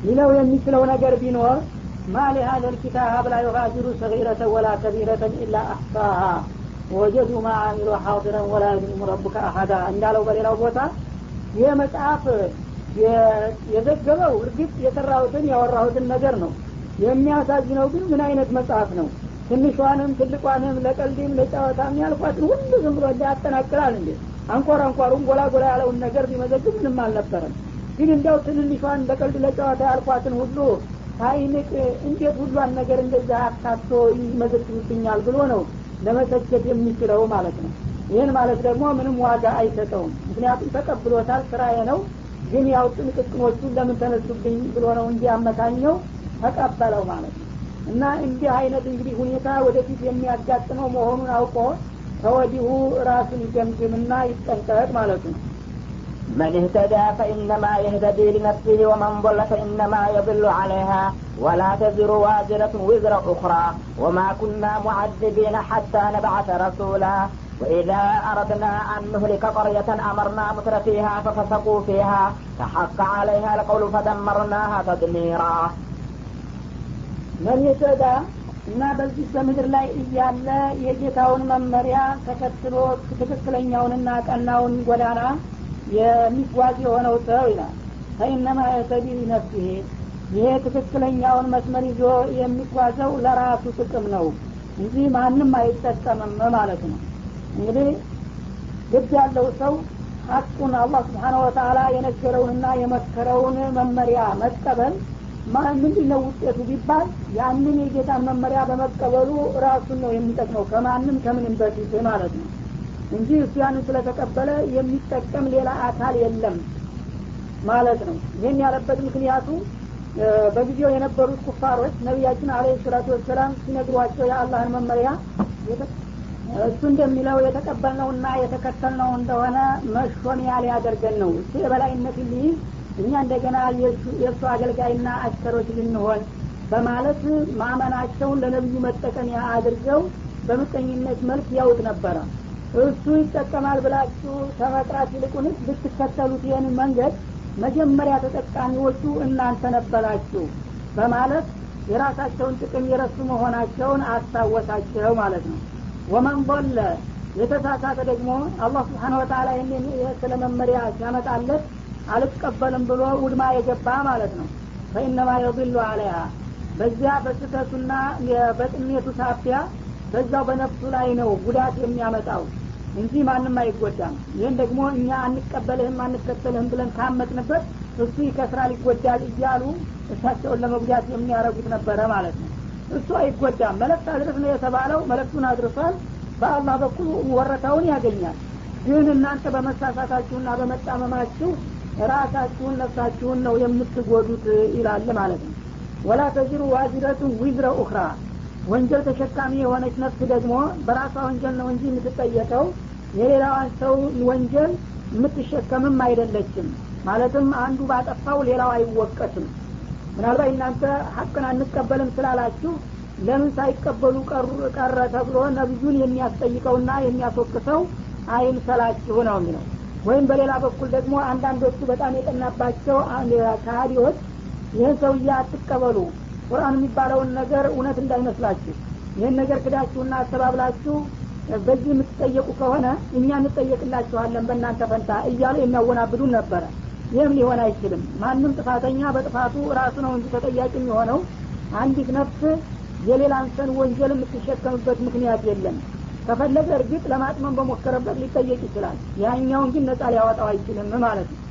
ሊለው የሚችለው ነገር ቢኖር ማ ሊሀዘ ልኪታብ ላ ዩጋዲሩ ሰጊረተ ወላ ከቢረተን ኢላ አሕሳሃ ወጀዱ ማ አሚሉ ሓዲረን ወላ የዝሊሙ ረቡከ አሀዳ እንዳለው በሌላው ቦታ ይህ መጽሐፍ የዘገበው እርግጥ የሰራሁትን ያወራሁትን ነገር ነው የሚያሳዝነው ግን ምን አይነት መጽሐፍ ነው ትንሿንም ትልቋንም ለቀልድም ለጨዋታም ያልኳትን ሁሉ ዝም ብሎ ያጠናቅራል እንዴ አንኳር አንኳሩን ጎላ ጎላ ያለውን ነገር ቢመዘግብ ምንም አልነበረም ግን እንዲያው ትንንሿን ለቀልድ ለጨዋታ ያልኳትን ሁሉ ሳይንቅ እንዴት ሁሏን ነገር እንደዛ አካቶ ይመዘግብብኛል ብሎ ነው ለመሰቸት የሚችለው ማለት ነው ይህን ማለት ደግሞ ምንም ዋጋ አይሰጠውም ምክንያቱም ተቀብሎታል ስራዬ ነው ግን ያው ጥንቅቅኖቹን ለምን ተነሱብኝ ብሎ ነው እንጂ አመካኘው ተቀበለው ማለት ነው እና እንዲህ አይነት እንግዲህ ሁኔታ ወደፊት የሚያጋጥመው መሆኑን አውቆ ከወዲሁ ራሱን ይገምግምና ይጠንቀቅ ማለት ነው من اهتدى فإنما يهتدي لنفسه ومن ضل فإنما يضل عليها ولا تزر وازرة وزر أخرى وما كنا معذبين حتى نبعث رسولا وإذا أردنا أن نهلك قرية أمرنا متر فيها ففسقوا فيها فحق عليها القول فدمرناها تدميرا መን የተዳ እና በዚህ በምድር ላይ እያለ የጌታውን መመሪያ ተከትሎ ትክክለኛውንና ቀናውን ጎዳና የሚጓዝ የሆነው ሰው ይላል ፈኢነማ የተዲ ነፍሲሄ ይሄ ትክክለኛውን መስመር ይዞ የሚጓዘው ለራሱ ጥቅም ነው እንጂ ማንም አይጠቀምም ማለት ነው እንግዲህ ግድ ያለው ሰው ሀቁን አላህ ስብሓነ ወተላ የነገረውንና የመከረውን መመሪያ መቀበል ምንድን ነው ውጤቱ ቢባል ያንን የጌታን መመሪያ በመቀበሉ ራሱን ነው የሚጠቅመው ከማንም ከምንም በፊት ማለት ነው እንጂ እሱ ያንን ስለተቀበለ የሚጠቀም ሌላ አካል የለም ማለት ነው ይህን ያለበት ምክንያቱ በጊዜው የነበሩት ኩፋሮች ነቢያችን አለ ሰላቱ ወሰላም ሲነግሯቸው የአላህን መመሪያ እሱ እንደሚለው የተቀበልነውና የተከተልነው እንደሆነ መሾሚያ ሊያደርገን ነው እሱ የበላይነት ሊይዝ እኛ እንደገና የእሱ አገልጋይና አሽከሮች ልንሆን በማለት ማመናቸውን ለነቢዩ መጠቀሚያ አድርገው በምቀኝነት መልክ ያውት ነበረ እሱ ይጠቀማል ብላችሁ ከመጥራት ይልቁንስ ብትከተሉት ይህን መንገድ መጀመሪያ ተጠቃሚዎቹ እናንተ ነበራችሁ በማለት የራሳቸውን ጥቅም የረሱ መሆናቸውን አስታወሳቸው ማለት ነው ወመን ضለ የተሳሳተ ደግሞ አላህ ስብሓን ወተላ ይህንን ስለ መመሪያ ሲያመጣለት አልቀበልም ብሎ ውድማ የገባ ማለት ነው ፈኢነማ የضሉ አለያ በዚያ በስተቱና በጥሜቱ ሳፊያ በዛው በነፍሱ ላይ ነው ጉዳት የሚያመጣው እንጂ ማንም አይጎዳም ይህን ደግሞ እኛ አንቀበልህም አንከተልህም ብለን ካመጥንበት እሱ ይከስራል ይጎዳል እያሉ እሳቸውን ለመጉዳት የሚያረጉት ነበረ ማለት ነው እሱ አይጎዳም መለክት አድርስ ነው የተባለው መለክቱን አድርሷል በአላህ በኩል ወረታውን ያገኛል ግን እናንተ በመሳሳታችሁና በመጣመማችሁ ራሳችሁን ነፍሳችሁን ነው የምትጎዱት ይላል ማለት ነው ወላ ተዚሩ ዋዚረቱን ዊዝረ ኡክራ ወንጀል ተሸካሚ የሆነች ነፍስ ደግሞ በራሷ ወንጀል ነው እንጂ የምትጠየቀው የሌላዋን ሰው ወንጀል የምትሸከምም አይደለችም ማለትም አንዱ ባጠፋው ሌላው አይወቀስም ምናልባት እናንተ ሀቅን አንቀበልም ስላላችሁ ለምን ሳይቀበሉ ቀረ ተብሎ ነብዩን የሚያስጠይቀውና የሚያስወቅሰው አይምሰላችሁ ነው የሚለው ወይም በሌላ በኩል ደግሞ አንዳንዶቹ በጣም የጠናባቸው ካህዲዎች ይህን ሰውዬ አትቀበሉ ቁርአን የሚባለውን ነገር እውነት እንዳይመስላችሁ ይህን ነገር ክዳችሁና አስተባብላችሁ በዚህ የምትጠየቁ ከሆነ እኛ እንጠየቅላችኋለን በእናንተ ፈንታ እያሉ የሚያወናብዱን ነበረ ይህም ሊሆን አይችልም ማንም ጥፋተኛ በጥፋቱ ራሱ ነው እንጂ ተጠያቂ የሚሆነው አንዲት ነፍስ የሌላን ሰን ወንጀል የምትሸከምበት ምክንያት የለም ከፈለገ እርግጥ ለማጥመን በሞከረበት ሊጠየቅ ይችላል ያኛውን ግን ነጻ ሊያወጣው አይችልም ማለት ነው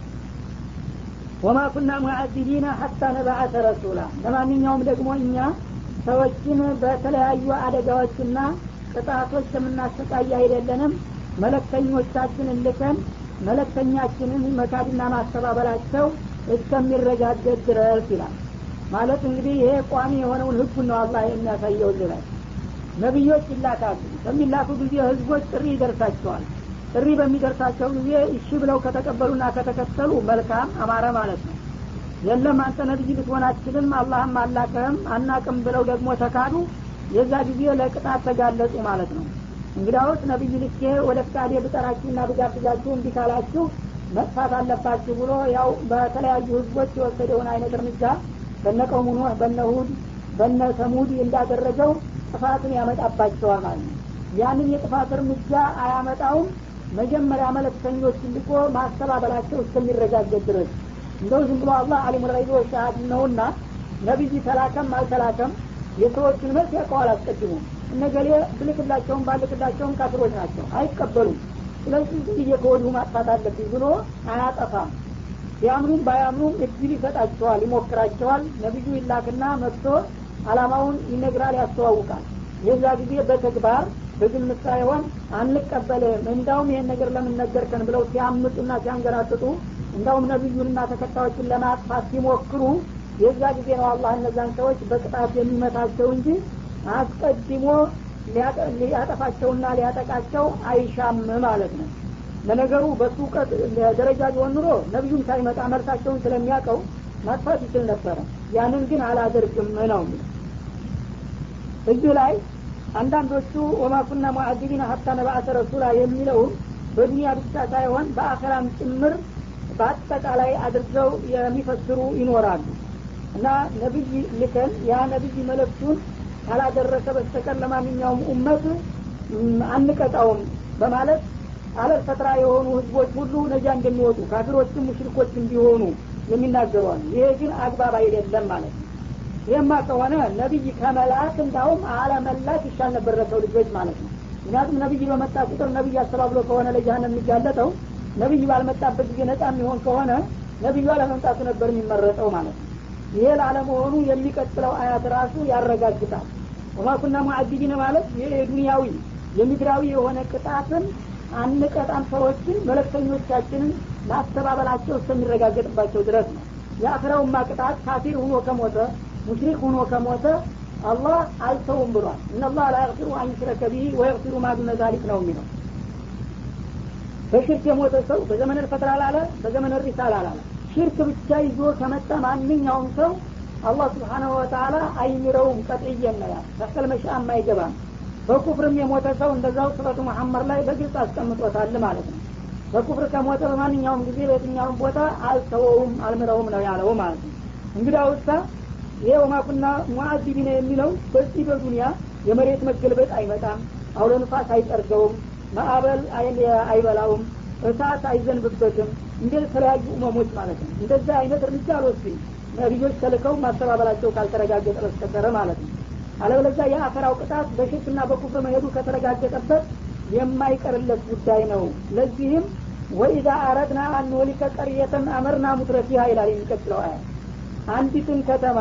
ወማ ኩና ሙዓዚቢና ሀታ ነባአተ ረሱላ ለማንኛውም ደግሞ እኛ ሰዎችን በተለያዩ አደጋዎችና ቅጣቶች የምናሰቃይ አይደለንም መለክተኞቻችንን ልከን መለክተኛችንን መካድና ማስተባበላቸው እስከሚረጋገጥ ድረስ ይላል ማለት እንግዲህ ይሄ ቋሚ የሆነውን ህጉን ነው አላህ የሚያሳየው ላይ ነቢዮች ይላካሉ በሚላኩ ጊዜ ህዝቦች ጥሪ ይደርሳቸዋል ጥሪ በሚደርሳቸው ጊዜ እሺ ብለው ከተቀበሉና ከተከተሉ መልካም አማረ ማለት ነው የለም አንተ ነቢይ ልትሆን አትችልም አላህም አላከህም አናቅም ብለው ደግሞ ተካዱ የዛ ጊዜ ለቅጣት ተጋለጡ ማለት ነው እንግዲያውስ ነቢይ ልኬ ወደ ፍቃዴ ብጠራችሁና ብጋብዛችሁ እንዲ ካላችሁ መጥፋት አለባችሁ ብሎ ያው በተለያዩ ህዝቦች የወሰደውን አይነት እርምጃ በነ ቀውሙ ኑህ በነ ሁድ በነ ተሙድ እንዳደረገው ጥፋትን ያመጣባቸዋል ማለት ነው ያንን የጥፋት እርምጃ አያመጣውም መጀመሪያ መለክተኞች ልቆ ማስተባበላቸው እስከሚረጋገጥ ድረስ እንደው ዝም ብሎ አላህ አሊሙ ልገይብ ወሸሃድ ነውና ነቢይ ተላከም አልተላከም የሰዎችን መልስ ያውቀዋል አስቀድሞ እነገሌ ብልክላቸውም ባልክላቸውም ካፍሮች ናቸው አይቀበሉም ስለዚህ ጊዜ ከወዲሁ ማጥፋት አለብኝ ብሎ አያጠፋም ቢያምኑም ባያምኑም እድል ይሰጣቸዋል ይሞክራቸዋል ነቢዩ ይላክና መጥቶ አላማውን ይነግራል ያስተዋውቃል የዛ ጊዜ በተግባር በግምት ሳይሆን አንቀበልም እንዳውም ይሄን ነገር ለምን ነገርከን ብለው ሲያምጡና ሲያንገራጥጡ እንዳውም ነቢዩንና ተከታዮችን ለማጥፋት ሲሞክሩ የዛ ጊዜ ነው አላህ እነዛን ሰዎች በቅጣት የሚመታቸው እንጂ አስቀድሞ ሊያጠፋቸውና ሊያጠቃቸው አይሻም ማለት ነው ለነገሩ በሱ እውቀት ደረጃ ቢሆን ኑሮ ነቢዩም ሳይመጣ መልሳቸውን ስለሚያውቀው ማጥፋት ይችል ነበረ ያንን ግን አላደርግም ነው እዚህ ላይ አንዳንዶቹ ወማኩና ሙአዲቢን ሀታ ነባአተ ረሱላ የሚለውን በዱኒያ ብቻ ሳይሆን በአኸራም ጭምር በአጠቃላይ አድርገው የሚፈስሩ ይኖራሉ እና ነቢይ ልከን ያ ነቢይ መለክቱን ካላደረሰ በስተቀር ለማንኛውም ኡመት አንቀጣውም በማለት አለል ፈጥራ የሆኑ ህዝቦች ሁሉ ነጃ እንደሚወጡ ካፊሮችም ሙሽሪኮች እንዲሆኑ የሚናገሯል ይሄ ግን አግባብ አይደለም ማለት ነው ይህማ ከሆነ ነቢይ ከመላክ እንዳውም አለመላክ ይሻል ነበር ለሰው ልጆች ማለት ነው ምክንያቱም ነቢይ በመጣ ቁጥር ነቢይ አስተባብሎ ከሆነ ለጃሃንም የሚጋለጠው ነቢይ ባልመጣበት ጊዜ ነጻ የሚሆን ከሆነ ነቢዩ አለመምጣቱ ነበር የሚመረጠው ማለት ነው ይሄ ላለመሆኑ የሚቀጥለው አያት ራሱ ያረጋግጣል ወማኩና ሙአዲቢነ ማለት ይህ የዱንያዊ የምድራዊ የሆነ ቅጣትን አንቀጣም ሰዎችን መለክተኞቻችንን ማስተባበላቸው እስከሚረጋገጥባቸው ድረስ ነው የአክረውማ ቅጣት ካፊር ሁኖ ከሞተ ሙሽሪክ ሁኖ ከሞተ አላህ አልተውም ብሏል እነላህ ላ የግፊሩ አን ዩሽረከ ቢሂ ወየግፊሩ ማ ዱነ ዛሊክ ነው የሚለው በሽርክ የሞተ ሰው በዘመን ልፈትር አላለ በዘመን ሪሳል አላለ ሽርክ ብቻ ይዞ ከመጣ ማንኛውም ሰው አላህ ስብሓናሁ ወተላ አይምረውም ቀጥየን ነው ያል ተከል መሻም አይገባም በኩፍርም የሞተ ሰው እንደዛው ሱረቱ መሐመድ ላይ በግልጽ አስቀምጦታል ማለት ነው በኩፍር ከሞተ በማንኛውም ጊዜ በየትኛውም ቦታ አልተወውም አልምረውም ነው ያለው ማለት ነው እንግዲህ አውሳ ይሄ ወማኩና ሙአዚቢነ የሚለው በዚህ በዱንያ የመሬት መገልበጥ አይመጣም አውሎ ንፋስ አይጠርገውም ማዕበል አይበላውም እሳት አይዘንብበትም እንደ ተለያዩ እመሞች ማለት ነው እንደዛ አይነት እርምጃ አልወስድም ነቢዮች ተልከው ማስተባበላቸው ካልተረጋገጠ በስተቀረ ማለት ነው አለበለዚያ የአፈራው ቅጣት በሽርክና በኩፍር መሄዱ ከተረጋገጠበት የማይቀርለት ጉዳይ ነው ለዚህም ወኢዛ አረድና አንወሊከ ቀርየተን አመርና ሙትረፊሃ ይላል የሚቀጥለው አያ አንዲትን ከተማ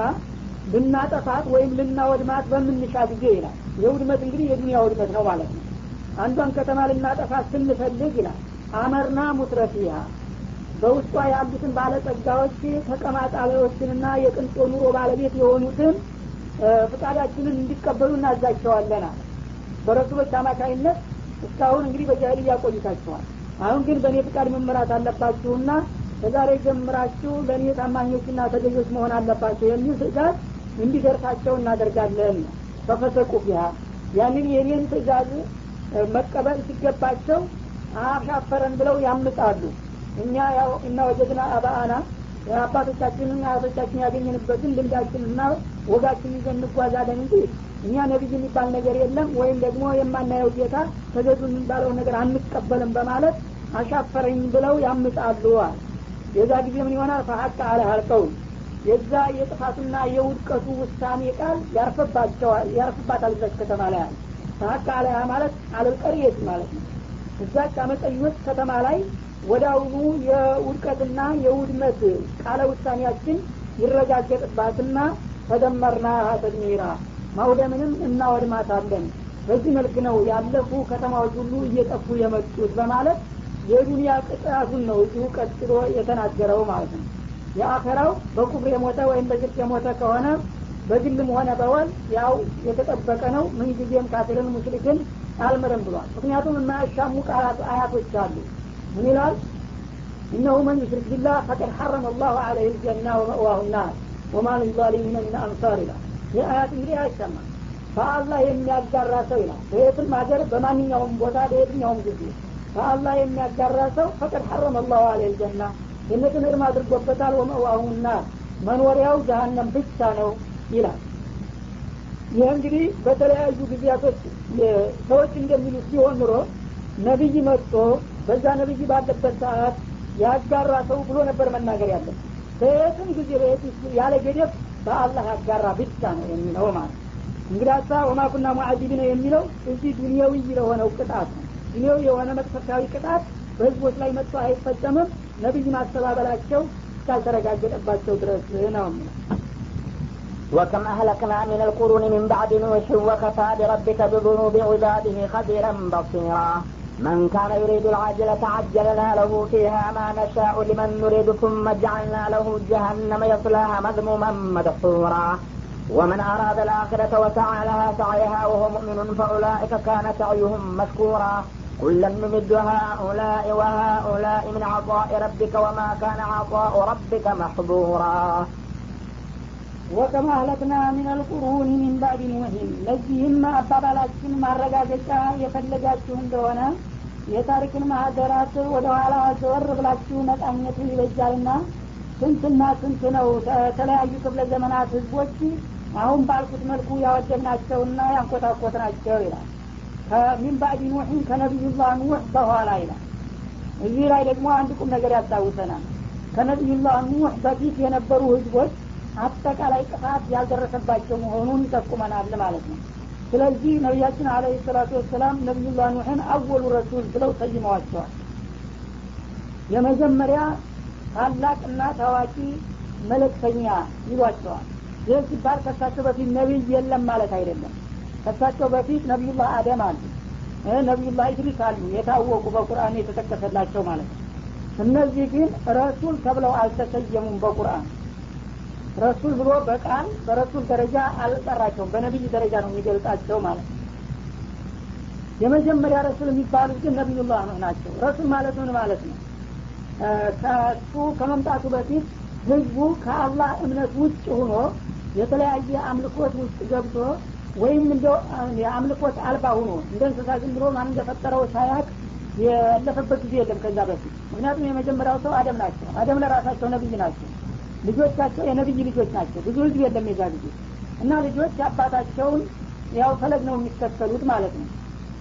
ልናጠፋት ወይም ልናወድማት በምንሻ ጊዜ ይላል የውድመት እንግዲህ የዱኒያ ውድመት ነው ማለት ነው አንዷን ከተማ ልናጠፋት ስንፈልግ ይላል አመርና ሙትረፊሃ በውስጧ ያሉትን ባለጸጋዎች ተቀማጣቢዎችንና የቅንጦ ኑሮ ባለቤት የሆኑትን ፍቃዳችንን እንዲቀበሉ እናዛቸዋለን አለ በረሱሎች አማካይነት እስካሁን እንግዲህ በጃህልያ ቆይታችኋል አሁን ግን በእኔ ፍቃድ መመራት አለባችሁና ከዛሬ ጀምራችሁ ለእኔ ታማኞችና ተገዦች መሆን አለባቸው የሚል ትእዛዝ እንዲደርሳቸው እናደርጋለን ተፈሰቁ ቢሃ ያንን የኔን ትእዛዝ መቀበል ሲገባቸው አሻፈረን ብለው ያምጣሉ እኛ ያው እና ወጀድና አባአና አባቶቻችንን አያቶቻችን ያገኘንበትን ልምዳችንና ወጋችን ይዘን እንጓዛለን እንጂ እኛ ነቢይ የሚባል ነገር የለም ወይም ደግሞ የማናየው ጌታ ተገዙ የሚባለው ነገር አንቀበልም በማለት አሻፈረኝ ብለው ያምጣሉ አለ የዛ ጊዜ ምን ይሆናል ፈሀቅ አለ አልቀውል የዛ የጥፋቱና የውድቀቱ ውሳኔ ቃል ያርፍባቸዋል ያርፍባታል እዛች ከተማ ላይ አለ ፈሀቅ አለ ማለት አለልቀርየት ማለት ነው እዛች አመፀኞች ከተማ ላይ ወደ አሁኑ የውድቀትና የውድመት ቃለ ውሳኔያችን ይረጋገጥባትና ተደመርና ተድሚራ ማውደምንም እናወድማታለን በዚህ መልክ ነው ያለፉ ከተማዎች ሁሉ እየጠፉ የመጡት በማለት የዱንያ ቅጣቱን ነው እዚሁ ቀጥሎ የተናገረው ማለት ነው የአኸራው በኩፍር የሞተ ወይም በሽርክ የሞተ ከሆነ በግልም ሆነ በወል ያው የተጠበቀ ነው ምንጊዜም ካፊርን ሙሽሪክን አልምርም ብሏል ምክንያቱም የማያሻሙ ቃላት አያቶች አሉ ምን ይላል እነሁ መን ዩሽሪክ ቢላህ ፈቀድ ሐረመ አላሁ አለህ ልጀና ወመእዋሁ ናር ወማ ልዛሊሚነ ምን አንሳር ይላል ይህ አያት እንግዲህ አይሰማም በአላህ የሚያጋራ ሰው ይላል በየትም ሀገር በማንኛውም ቦታ በየትኛውም ጊዜ በአላህ የሚያጋራ ሰው ፈቀድ ሐረመ አላሁ አለህ ልጀና ጀነትን እርም አድርጎበታል ወመእዋሁ ናር መኖሪያው ጀሀነም ብቻ ነው ይላል ይህ እንግዲህ በተለያዩ ጊዜያቶች ሰዎች እንደሚሉት ሲሆን ኑሮ ነቢይ መጥቶ በዛ ነቢይ ባለበት ሰዓት ያጋራ ሰው ብሎ ነበር መናገር ያለን በየትም ጊዜ በየት ያለ ገደብ በአላህ ያጋራ ብቻ ነው የሚለው ማለት እንግዳሳ ወማኩና ሙዓዚቢነ የሚለው እዚህ ዱንያዊ ለሆነው ቅጣት ነው ዱንያዊ የሆነ መቅሰፍታዊ ቅጣት በህዝቦች ላይ መጥቶ አይፈጸምም ነቢይ ማስተባበላቸው እስካልተረጋገጠባቸው ድረስ ነው የሚለው وكم أهلكنا من القرون من بعد نوح وكفى بربك بذنوب عباده خبيرا بصيرا من كان يريد العاجلة عجلنا له فيها ما نشاء لمن نريد ثم جعلنا له جهنم يصلاها مذموما مدحورا ومن أراد الآخرة وسعى لها سعيها وهو مؤمن فأولئك كان سعيهم مشكورا كلا نمد هؤلاء وهؤلاء من عطاء ربك وما كان عطاء ربك محظورا ወከማ አህለክና ሚን አልቁሩን ሚን ባዕድ ኑህም ለዚህም አባባላችን ማረጋገጫ የፈለጋችሁ እንደሆነ የታሪክን ማህደራት ወደ ኋላ ዘወር ብላችሁ መቃኘቱ ይበጃልና ስንትና ስንት ነው የተለያዩ ክፍለ ዘመናት ህዝቦች አሁን ባልኩት መልኩ ያወደብናቸውና ያንኮታኮትናቸው ይላል ከሚን ባዕድ ኑሕን ከነቢዩላህ ኑሕ በኋላ ይላል እዚህ ላይ ደግሞ አንድ ቁም ነገር ያስታውሰናል ከነቢዩላህ ኑሕ በፊት የነበሩ ህዝቦች አጠቃላይ ጥፋት ያልደረሰባቸው መሆኑን ይጠቁመናል ማለት ነው ስለዚህ ነቢያችን አለ ሰላቱ ወሰላም ነቢዩላህ ኑሕን አወሉ ረሱል ብለው ሰይመዋቸዋል የመጀመሪያ ታላቅና ታዋቂ መለክተኛ ይሏቸዋል ይህ ሲባል ከሳቸው በፊት ነቢይ የለም ማለት አይደለም ከሳቸው በፊት ነቢዩላህ አደም አሉ ነቢዩላህ ኢድሪስ አሉ የታወቁ በቁርአን የተጠቀሰላቸው ማለት ነው እነዚህ ግን ረሱል ተብለው አልተሰየሙም በቁርአን ረሱል ብሎ በቃል በረሱል ደረጃ አልጠራቸውም በነቢይ ደረጃ ነው የሚገልጻቸው ማለት ነው የመጀመሪያ ረሱል የሚባሉት ግን ነቢዩላህ ነው ናቸው ረሱል ማለት ምን ማለት ነው ከሱ ከመምጣቱ በፊት ህዝቡ ከአላህ እምነት ውጭ ሆኖ የተለያየ አምልኮት ውስጥ ገብቶ ወይም እንደ የአምልኮት አልባ ሆኖ እንደ እንስሳ ዝም ብሎ ማን እንደፈጠረው ሳያቅ ያለፈበት ጊዜ የለም ከዛ በፊት ምክንያቱም የመጀመሪያው ሰው አደም ናቸው አደም ለራሳቸው ነብይ ናቸው ልጆቻቸው የነብይ ልጆች ናቸው ብዙ ህዝብ የለም የዛ ጊዜ እና ልጆች አባታቸውን ያው ፈለግ ነው የሚከተሉት ማለት ነው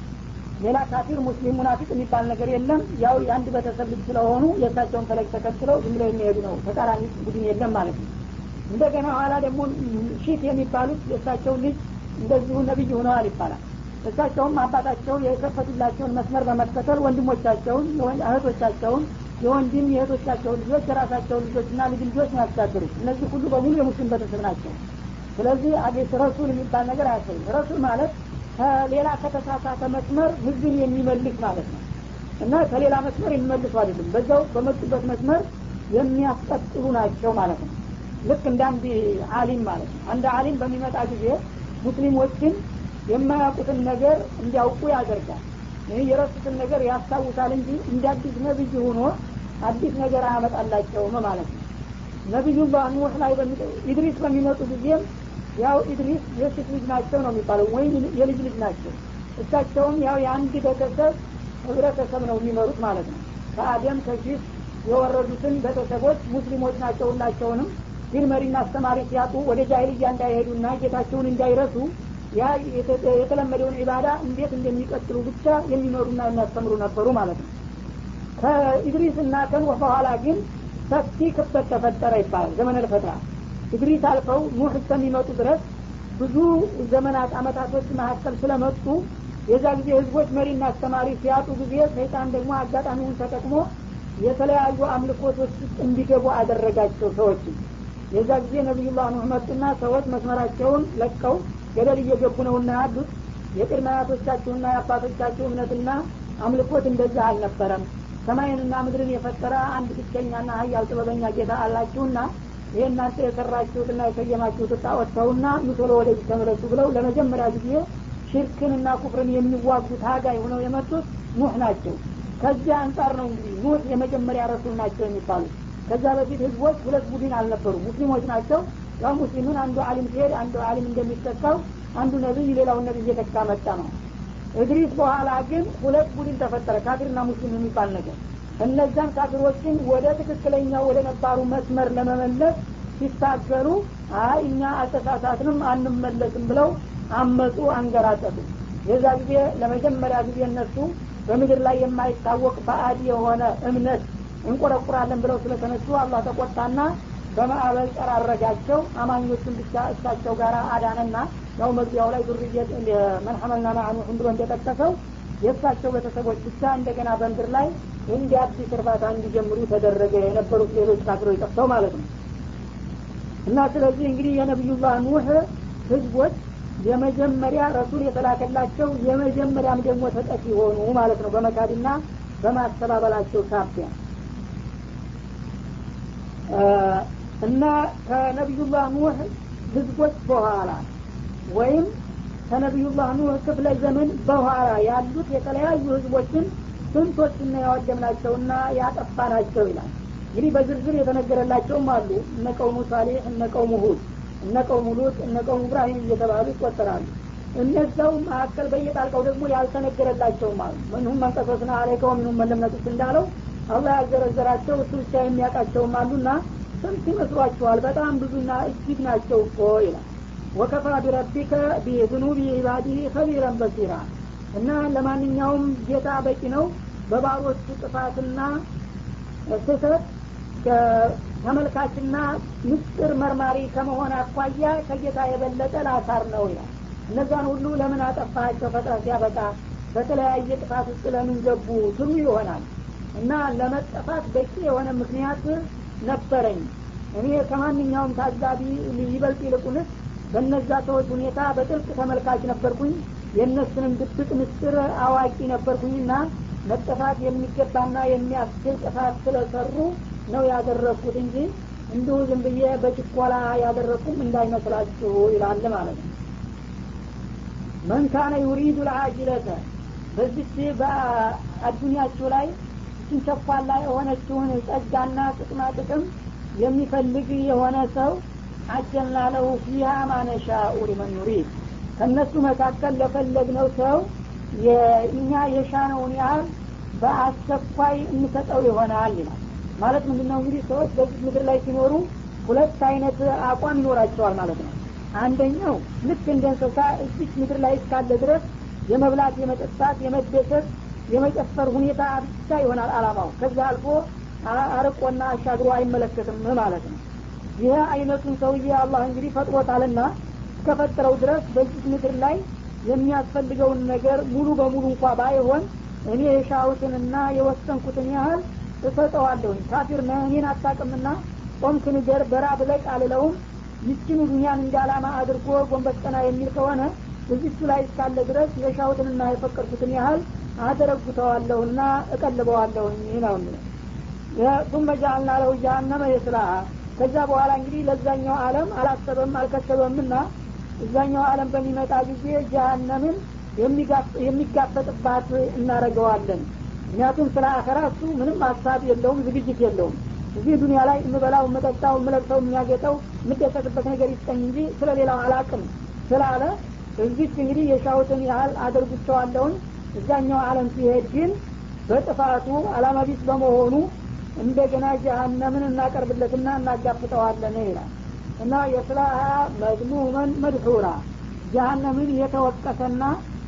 ሌላ ካፊር ሙስሊም ሙናፊቅ የሚባል ነገር የለም ያው የአንድ ቤተሰብ ልጅ ስለሆኑ የእሳቸውን ፈለግ ተከትለው ዝም ብለው የሚሄዱ ነው ተቃራኒ ቡድን የለም ማለት ነው እንደገና ኋላ ደግሞ ሺት የሚባሉት የእሳቸው ልጅ እንደዚሁ ነቢይ ሆነዋል ይባላል እሳቸውም አባታቸውን የከፈቱላቸውን መስመር በመከተል ወንድሞቻቸውን እህቶቻቸውን የወንድም የእህቶቻቸውን ልጆች የራሳቸውን ልጆችና ልጅ ልጆች ነው ያስተዳድሩት እነዚህ ሁሉ በሙሉ የሙስሊም ቤተሰብ ናቸው ስለዚህ አቤት ረሱል የሚባል ነገር አያሰኝም ረሱል ማለት ከሌላ ከተሳሳተ መስመር ህዝብን የሚመልስ ማለት ነው እና ከሌላ መስመር የሚመልሱ አይደለም በዛው በመጡበት መስመር የሚያስቀጥሉ ናቸው ማለት ነው ልክ እንደ አንድ አሊም ማለት ነው አንድ አሊም በሚመጣ ጊዜ ሙስሊሞችን የማያውቁትን ነገር እንዲያውቁ ያደርጋል ይህ የረሱትን ነገር ያስታውሳል እንጂ እንደ አዲስ ነብይ ሆኖ አዲስ ነገር አያመጣላቸውም ማለት ነው ነቢዩላህ ኑህ ላይ ኢድሪስ በሚመጡ ጊዜም ያው ኢድሪስ የሴት ልጅ ናቸው ነው የሚባለው ወይም የልጅ ልጅ ናቸው እሳቸውም ያው የአንድ ቤተሰብ ህብረተሰብ ነው የሚመሩት ማለት ነው ከአደም ከሺት የወረዱትን ቤተሰቦች ሙስሊሞች ናቸው ሁላቸውንም ግን መሪና አስተማሪ ሲያጡ ወደ ጃይልያ እንዳይሄዱና ጌታቸውን እንዳይረሱ ያ የተለመደውን ዒባዳ እንዴት እንደሚቀጥሉ ብቻ የሚመሩና የሚያስተምሩ ነበሩ ማለት ነው ከኢድሪስ እና ከኑህ በኋላ ግን ሰፊ ክፍተት ተፈጠረ ይባላል ዘመነ ልፈትራ ኢድሪስ አልፈው ኑህ እስከሚመጡ ድረስ ብዙ ዘመናት አመታቶች መካከል ስለመጡ የዛ ጊዜ ህዝቦች መሪና አስተማሪ ሲያጡ ጊዜ ሰይጣን ደግሞ አጋጣሚውን ተጠቅሞ የተለያዩ አምልኮቶች ውስጥ እንዲገቡ አደረጋቸው ሰዎችን የዛ ጊዜ ነቢዩላህ ኑህ መጡና ሰዎች መስመራቸውን ለቀው ገደል እየገቡ ነውና ያሉት የቅድመ አያቶቻችሁና የአባቶቻችሁ እምነትና አምልኮት እንደዛ አልነበረም ሰማይንና ምድርን የፈጠረ አንድ ብቸኛና ሀያል ጥበበኛ ጌታ አላችሁና ይህ እናንተ የሰራችሁትና የሰየማችሁት ጣዖተውና ኑቶሎ ወደዚህ ተመለሱ ብለው ለመጀመሪያ ጊዜ ሽርክንና ኩፍርን የሚዋጉ ታጋይ ሆነው የመጡት ኑህ ናቸው ከዚያ አንጻር ነው እንግዲህ ኑህ የመጀመሪያ ረሱል ናቸው የሚባሉት ከዛ በፊት ህዝቦች ሁለት ቡድን አልነበሩ ሙስሊሞች ናቸው ያው ሙስሊሙን አንዱ አሊም ሲሄድ አንዱ አሊም እንደሚተካው አንዱ ነቢይ ሌላውን ነቢይ እየተካ መጣ ነው እድሪስ በኋላ ግን ሁለት ቡድን ተፈጠረ ካፊርና ሙስሊም የሚባል ነገር እነዛን ካፊሮችን ወደ ትክክለኛው ወደ ነባሩ መስመር ለመመለስ ሲታገሉ አይ እኛ አልተሳሳትንም አንመለስም ብለው አመፁ አንገራጠጡ የዛ ጊዜ ለመጀመሪያ ጊዜ እነሱ በምድር ላይ የማይታወቅ ባዕድ የሆነ እምነት እንቆረቁራለን ብለው ስለተነሱ አላህ ተቆጣና በማዕበል ጠራረጋቸው አማኞችን ብቻ እሳቸው ጋር አዳነና ያው መግቢያው ላይ ዱርየት መን ሐመልና ማዕኑሕን ብሎ እንደጠቀሰው የእሳቸው ቤተሰቦች ብቻ እንደገና በምድር ላይ እንዲ አዲስ እርባታ እንዲጀምሩ ተደረገ የነበሩት ሌሎች ካፍሮች ጠፍተው ማለት ነው እና ስለዚህ እንግዲህ የነቢዩላህ ኑህ ህዝቦች የመጀመሪያ ረሱል የተላከላቸው የመጀመሪያም ደግሞ ተጠቂ ሆኑ ማለት ነው በመካድና በማስተባበላቸው ሳቢያ እና ከነቢዩላህ ኑህ ህዝቦች በኋላ ወይም ከነቢዩላህ ኑህ ክፍለ ዘመን በኋላ ያሉት የተለያዩ ህዝቦችን ስንቶችና ያወደምናቸውና ያጠፋናቸው ይላል እንግዲህ በዝርዝር የተነገረላቸውም አሉ እነ ቀውሙ ሳሌሕ እነ ቀውሙ ሁድ እነ ቀውሙ ሉጥ እነ ቀውሙ እብራሂም እየተባሉ ይቆጠራሉ እነዛው መካከል በየጣልቀው ደግሞ ያልተነገረላቸውም አሉ ምንሁም መንቀሶስና አለይከ ወምንሁም መለምነጡት እንዳለው አላህ ያዘረዘራቸው እሱ ብቻ የሚያውቃቸውም አሉና ስንት ይመስሏችኋል በጣም ብዙና እጅግ ናቸው እኮ ይላል ወከፋ ቢረቢከ ቢዝኑቢ ዒባዲህ ከቢረን በሲራ እና ለማንኛውም ጌታ በቂ ነው በባሮቹ ጥፋትና ስህተት ተመልካችና ምስጢር መርማሪ ከመሆን አኳያ ከጌታ የበለጠ ላሳር ነው ይላል እነዛን ሁሉ ለምን አጠፋቸው ፈጥረ ሲያበቃ በተለያየ ጥፋት ውስጥ ለምን ገቡ ትሉ ይሆናል እና ለመጠፋት በቂ የሆነ ምክንያት ነበረኝ እኔ ከማንኛውም ታዛቢ ይበልጥ ይልቁንስ በነዛ ሰዎች ሁኔታ በጥልቅ ተመልካች ነበርኩኝ የእነሱንም ድብቅ ምስጢር አዋቂ ነበርኩኝና መጠፋት የሚገባና የሚያስችል ጥፋት ስለሰሩ ነው ያደረግኩት እንጂ እንዲሁ ዝም ብዬ በችኮላ ያደረግኩም እንዳይመስላችሁ ይላል ማለት ነው መን ካነ ዩሪዱ ልአጅለተ በዚች በአዱኒያችሁ ላይ እችን ቸኳላ የሆነችውን ጸጋና ጥቅማ ጥቅም የሚፈልግ የሆነ ሰው አጀልና ለሁ ፊሃ ማነሻኡ ሊመን ዩሪድ ከእነሱ መካከል ለፈለግነው ሰው እኛ የሻነውን ያህል በአስቸኳይ እንሰጠው ይሆናል ይላል ማለት ምንድን ነው እንግዲህ ሰዎች በዚህ ምድር ላይ ሲኖሩ ሁለት አይነት አቋም ይኖራቸዋል ማለት ነው አንደኛው ልክ እንደ እንስሳ እዚች ምድር ላይ እስካለ ድረስ የመብላት የመጠጣት የመደሰት የመጨፈር ሁኔታ ብቻ ይሆናል አላማው ከዛ አልፎ አርቆና አሻግሮ አይመለከትም ማለት ነው ይህ አይነቱን ሰውዬ አላህ እንግዲህ ፈጥሮታልና እስከፈጠረው ድረስ በዚህ ምድር ላይ የሚያስፈልገውን ነገር ሙሉ በሙሉ እንኳ ባይሆን እኔ የሻሁትንና የወሰንኩትን ያህል እሰጠዋለሁኝ ካፊር ነህ እኔን አታቅምና ጾምክ ንገር በራብ ለቅ አልለውም ይችን ዱኒያን እንደ አላማ አድርጎ ጎንበስ ቀና የሚል ከሆነ እዚቹ ላይ እስካለ ድረስ የሻሁትንና የፈቀድኩትን ያህል አደረጉተዋለሁና እቀልበዋለሁኝ ነው የሚለው ثم جعلنا له جهنم يصلاها ከዛ በኋላ እንግዲህ ለዛኛው አለም አላሰበም አልከሰበምና እዛኛው አለም በሚመጣ ጊዜ ጀሀነምን የሚጋፈጥባት እናረገዋለን ምክንያቱም ስለ አኸራ እሱ ምንም ሀሳብ የለውም ዝግጅት የለውም እዚህ ዱኒያ ላይ የምበላው የምጠጣው የምለብሰው የሚያጌጠው የምደሰትበት ነገር ይስጠኝ እንጂ ስለ ሌላው አላቅም ስላለ እዚች እንግዲህ የሻውትን ያህል አደርጉቸዋለሁኝ እዛኛው አለም ሲሄድ ግን በጥፋቱ አላማ ቢስ በመሆኑ እንደገና ጀሀነምን እናቀርብለትና እናጋፍጠዋለን ይላል እና የስላሀ መዝሙመን መድሑራ ጀሀነምን የተወቀሰና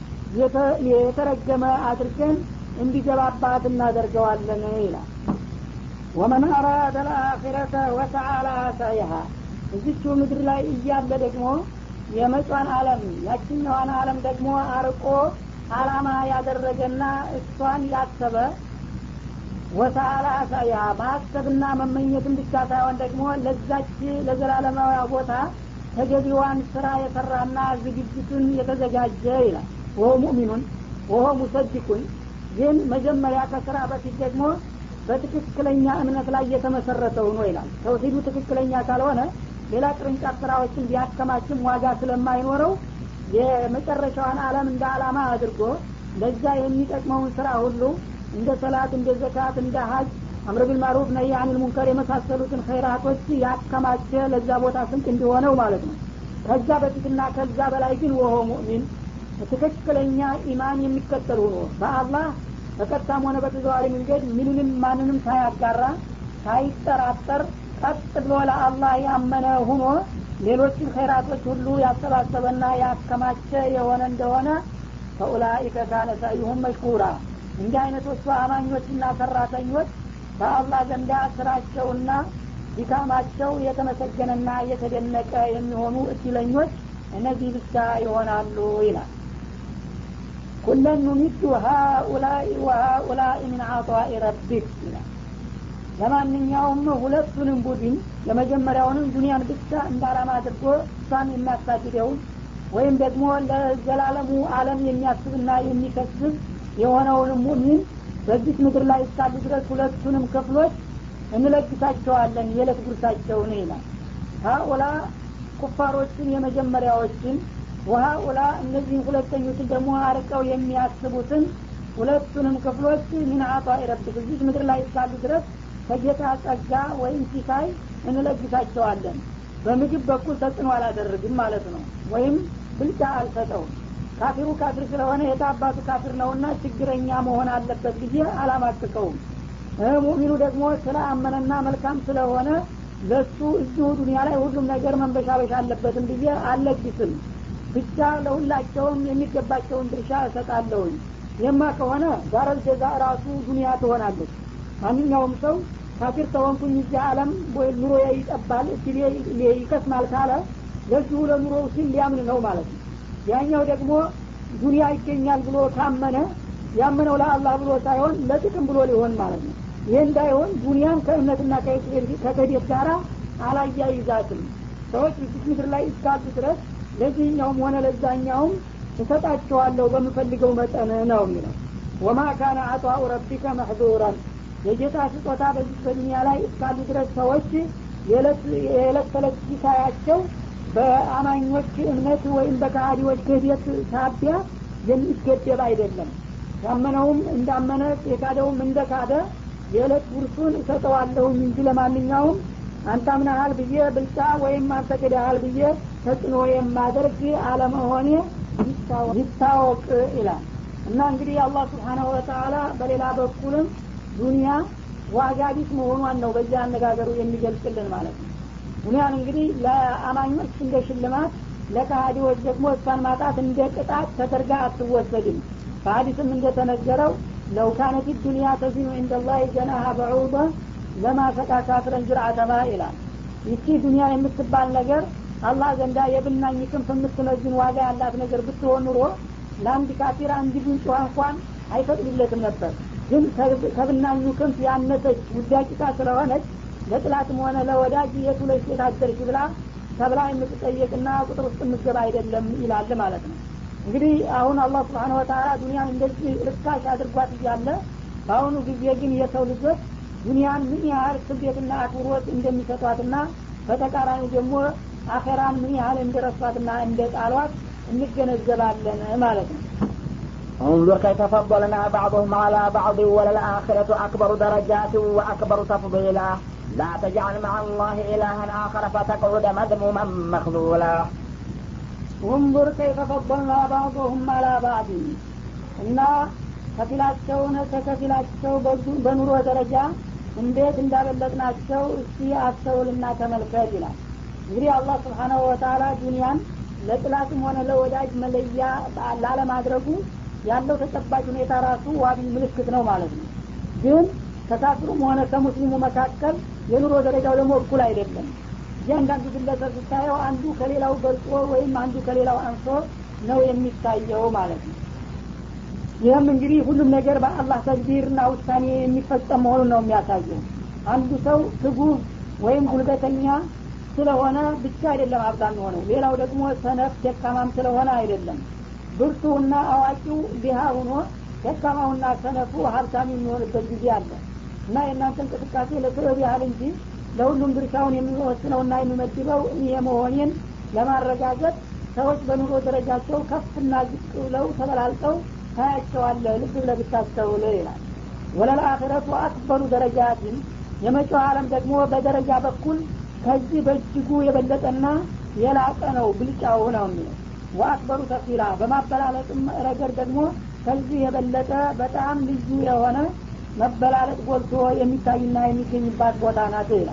የተረገመ አድርገን እንዲገባባት እናደርገዋለን ይላል ወመን አራደ ልአኪረተ ወተዓላ ሳይሃ እዚቹ ምድር ላይ እያለ ደግሞ የመጯን አለም ያችኛዋን አለም ደግሞ አርቆ አላማ ያደረገና እሷን ያሰበ ወተአላ አሳያ ማሰብና መመኘትን ብቻ ሳይሆን ደግሞ ለዛች ለዘላለማዊ ቦታ ተገቢዋን ስራ የሰራና ዝግጅቱን የተዘጋጀ ይላል ወሆ ሙእሚኑን ወሆ ሙሰዲቁን ግን መጀመሪያ ከስራ በፊት ደግሞ በትክክለኛ እምነት ላይ የተመሰረተው ነው ይላል ተውሂዱ ትክክለኛ ካልሆነ ሌላ ቅርንጫፍ ስራዎችን ቢያከማችም ዋጋ ስለማይኖረው የመጨረሻዋን አለም እንደ አላማ አድርጎ ለዛ የሚጠቅመውን ስራ ሁሉ እንደ ሰላት እንደ ዘካት እንደ ሀጅ አምር ቢልማሩፍ ነይ አኒል ሙንከር የመሳሰሉትን ኸይራቶች ያከማቸ ለዛ ቦታ ስንቅ እንዲሆነው ማለት ነው ከዛ በፊትና ከዛ በላይ ግን ወሆ ሙእሚን ትክክለኛ ኢማን የሚከተል ሆኖ በአላህ በቀጥታም ሆነ በተዘዋሪ መንገድ ምንንም ማንንም ሳያጋራ ሳይጠራጠር ቀጥ ብሎ ለአላህ ያመነ ሁኖ ሌሎችን ኸይራቶች ሁሉ ያሰባሰበና ያከማቸ የሆነ እንደሆነ ፈኡላኢከ ካነ ሰዩሁም መሽኩራ እንዲህ አይነቶቹ አማኞችና ሰራተኞች በአላህ ዘንዳ ስራቸውና ድካማቸው የተመሰገነና የተደነቀ የሚሆኑ እድለኞች እነዚህ ብቻ ይሆናሉ ይላል ኩለን ኑሚዱ ሀኡላኢ ወሀኡላኢ ምን አጣኢ ረቢክ ይላል ለማንኛውም ሁለቱንም ቡድን የመጀመሪያውንም ዱንያን ብቻ እንደ አላማ አድርጎ እሷን የሚያሳድደውን ወይም ደግሞ ለዘላለሙ አለም የሚያስብና የሚከስብ የሆነውንም ሙሚን በዚህ ምድር ላይ እስካሉ ድረስ ሁለቱንም ክፍሎች እንለግሳቸዋለን የዕለት ጉርሳቸውን ይላል ሀኡላ ኩፋሮችን የመጀመሪያዎችን ወሀኡላ እነዚህን ሁለተኞችን ደግሞ አርቀው የሚያስቡትን ሁለቱንም ክፍሎች ምን አጣ ረብክ እዚህ ምድር ላይ እስካሉ ድረስ ከጌታ ጸጋ ወይም ሲሳይ እንለግሳቸዋለን በምግብ በኩል ተጽዕኖ አላደርግም ማለት ነው ወይም ብልጫ አልሰጠውም ካፊሩ ካፊር ስለሆነ የታባቱ ካፊር ነውና ችግረኛ መሆን አለበት ብዬ አላማቅቀውም ሙሚኑ ደግሞ ስለ አመነና መልካም ስለሆነ ለሱ እዚሁ ዱኒያ ላይ ሁሉም ነገር መንበሻበሻ አለበትም ብዬ አልለግስም ብቻ ለሁላቸውም የሚገባቸውን ድርሻ እሰጣለሁኝ የማ ከሆነ ዳረል ጀዛ ራሱ ዱኒያ ትሆናለች ማንኛውም ሰው ካፊር ተሆንኩኝ እዚህ አለም ኑሮ ይጠባል እድሌ ይከስማል ካለ ለዚሁ ለኑሮ ሲል ሊያምን ነው ማለት ነው ያኛው ደግሞ ዱኒያ ይገኛል ብሎ ካመነ ያመነው ለአላህ ብሎ ሳይሆን ለጥቅም ብሎ ሊሆን ማለት ነው ይህ እንዳይሆን ዱኒያን ከእምነትና ከክህደት ጋራ አላያይዛትም ሰዎች እዚህ ምድር ላይ እስካሉ ድረስ ለዚህኛውም ሆነ ለዛኛውም እሰጣቸዋለሁ በምፈልገው መጠን ነው የሚለው ወማ ካነ አጧኡ ረቢከ መሕዙራን የጌታ ስጦታ በዚህ በዱኒያ ላይ እስካሉ ድረስ ሰዎች የዕለት ተዕለት ሲሳያቸው በአማኞች እምነት ወይም በካሃዲዎች ክህደት ሳቢያ የሚገደብ አይደለም ያመነውም እንዳመነ የካደውም እንደ ካደ የዕለት ጉርሱን እሰጠዋለሁኝ እንጂ ለማንኛውም አንተ አምናሃል ብዬ ብልጫ ወይም አንተ ክደሃል ብዬ ተጽዕኖ የማደርግ አለመሆኔ ይታወቅ ይላል እና እንግዲህ አላህ ስብሓናሁ ወተአላ በሌላ በኩልም ዱኒያ ዋጋ ቢስ መሆኗን ነው በዚህ አነጋገሩ የሚገልጽልን ማለት ነው ዱኒያን እንግዲህ ለአማኞች እንደ ሽልማት ለካሃዲዎች ደግሞ እሷን ማጣት እንደ ቅጣት ተደርጋ አትወሰድም በሀዲስም እንደተነገረው ለው ካነት ዱኒያ ተዚኑ እንደላህ ጀናሀ በዑበ ለማ ሰቃ ካፍረን ጅርአተማ ይላል ይቺ ዱኒያ የምትባል ነገር አላህ ዘንዳ የብናኝ ክንፍ የምትመዝን ዋጋ ያላት ነገር ብትሆን ኑሮ ለአንድ ካፊር አንድ ጉንጭ እንኳን አይፈቅድለትም ነበር ግን ከብናኙ ክንፍ ያነሰች ውዳቂቃ ስለሆነች ለጥላትም ሆነ ለወዳጅ የቱ ላይ ሴት አደርሽ ብላ ተብላ የምትጠየቅና ቁጥር ውስጥ የምትገባ አይደለም ይላል ማለት ነው እንግዲህ አሁን አላህ ስብሓን ወተላ ዱኒያን እንደዚህ ርካሽ አድርጓት እያለ በአሁኑ ጊዜ ግን የሰው ልጆች ዱኒያን ምን ያህል ክብደትና አክብሮት እንደሚሰጧትና በተቃራኒ ደግሞ አኼራን ምን ያህል እንደረሷትና እንደ ጣሏት እንገነዘባለን ማለት ነው انظر كيف فضلنا بعضهم على بعض وللآخرة أكبر درجات وأكبر تفضيلا لا تجعل مع الله إلها آخر فتقعد مذموما مخذولا انظر كيف فضلنا بعضهم على بعض እና ከፊላቸውን ከከፊላቸው በኑሮ ደረጃ እንዴት እንዳበለጥናቸው እስቲ አስተውልና ተመልከት ይላል እንግዲህ አላህ ስብሓናሁ ወተላ ዱኒያን ለጥላትም ሆነ ለወዳጅ መለያ ላለማድረጉ ያለው ተጨባጭ ሁኔታ ራሱ ዋቢ ምልክት ነው ማለት ነው ግን ከካፍሩም ሆነ ከሙስሊሙ መካከል የኑሮ ደረጃው ደግሞ እኩል አይደለም እያንዳንዱ ግለሰብ ስታየው አንዱ ከሌላው በልጦ ወይም አንዱ ከሌላው አንሶ ነው የሚታየው ማለት ነው ይህም እንግዲህ ሁሉም ነገር በአላህ ተግቢርና ውሳኔ የሚፈጸም መሆኑን ነው የሚያሳየው አንዱ ሰው ትጉህ ወይም ጉልበተኛ ስለሆነ ብቻ አይደለም ሀብታም የሆነው ሌላው ደግሞ ሰነፍ ደካማም ስለሆነ አይደለም ብርቱና አዋቂው ዲሃ ሆኖ ደካማውና ሰነፉ ሀብታም የሚሆንበት ጊዜ አለ እና የእናንተ እንቅስቃሴ ለስበብ ያህል እንጂ ለሁሉም ድርሻውን የሚወስነውና የሚመድበው እኔ መሆኔን ለማረጋገጥ ሰዎች በኑሮ ደረጃቸው ከፍና ዝቅ ብለው ተበላልጠው ታያቸዋለህ ልብ ብለህ ብታስተውል ይላል ወለልአክረቱ አክበሩ ደረጃትን የመጪው አለም ደግሞ በደረጃ በኩል ከዚህ በእጅጉ የበለጠና የላቀ ነው ብልጫው ነው የሚለው ወአክበሩ ተፊላ በማበላለጥም ረገድ ደግሞ ከዚህ የበለጠ በጣም ልዩ የሆነ መበላለጥ ጎልቶ የሚታይና የሚገኝባት ቦታ ናት ይላል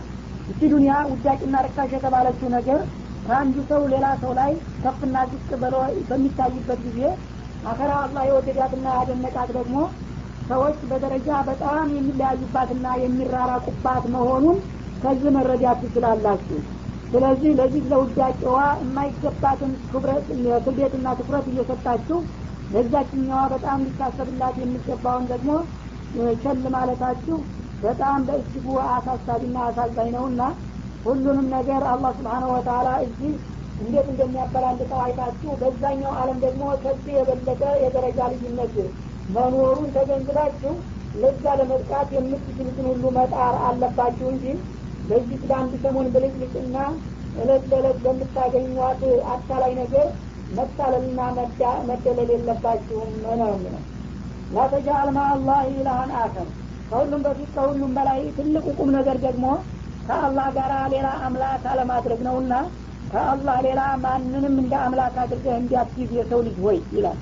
እቺ ዱኒያ ውዳቂና ርካሽ የተባለችው ነገር ከአንዱ ሰው ሌላ ሰው ላይ ከፍና ዝቅ ብሎ በሚታይበት ጊዜ አኸራ አላህ የወደዳትና ያደነቃት ደግሞ ሰዎች በደረጃ በጣም የሚለያዩባትና የሚራራቁባት መሆኑን ከዚህ መረዳት ትችላላችሁ ስለዚህ ለዚህ ለውዳቄዋ የማይገባትን ክብደትና ትኩረት እየሰጣችሁ ለዛችኛዋ በጣም ሊታሰብላት የሚገባውን ደግሞ ቸል ማለታችሁ በጣም በእጅጉ አሳሳቢና አሳዛኝ ነውና ሁሉንም ነገር አላህ ስብሓነ ወተላ እዚህ እንዴት እንደሚያበላልጠው አይታችሁ በዛኛው አለም ደግሞ ከዚህ የበለጠ የደረጃ ልዩነት መኖሩን ተገንዝባችሁ ለዛ ለመጥቃት የምትችሉትን ሁሉ መጣር አለባችሁ እንጂ በዚህ ለአንድ ሰሞን ብልጭልጭና እለት ለእለት በምታገኟት አታላይ ነገር መታለልና መደለል የለባችሁም ነው የሚለው ላተጃአል ማ አላህ ኢላሃን አከር ከሁሉም በፊት ከሁሉም በላይ ትልቁ ቁም ነገር ደግሞ ከአላህ ጋር ሌላ አምላክ አለማድረግ ነውና ከአላህ ሌላ ማንንም እንደ አምላክ አድርገህ እንዲያስይዝ የሰው ልጅ ሆይ ይላል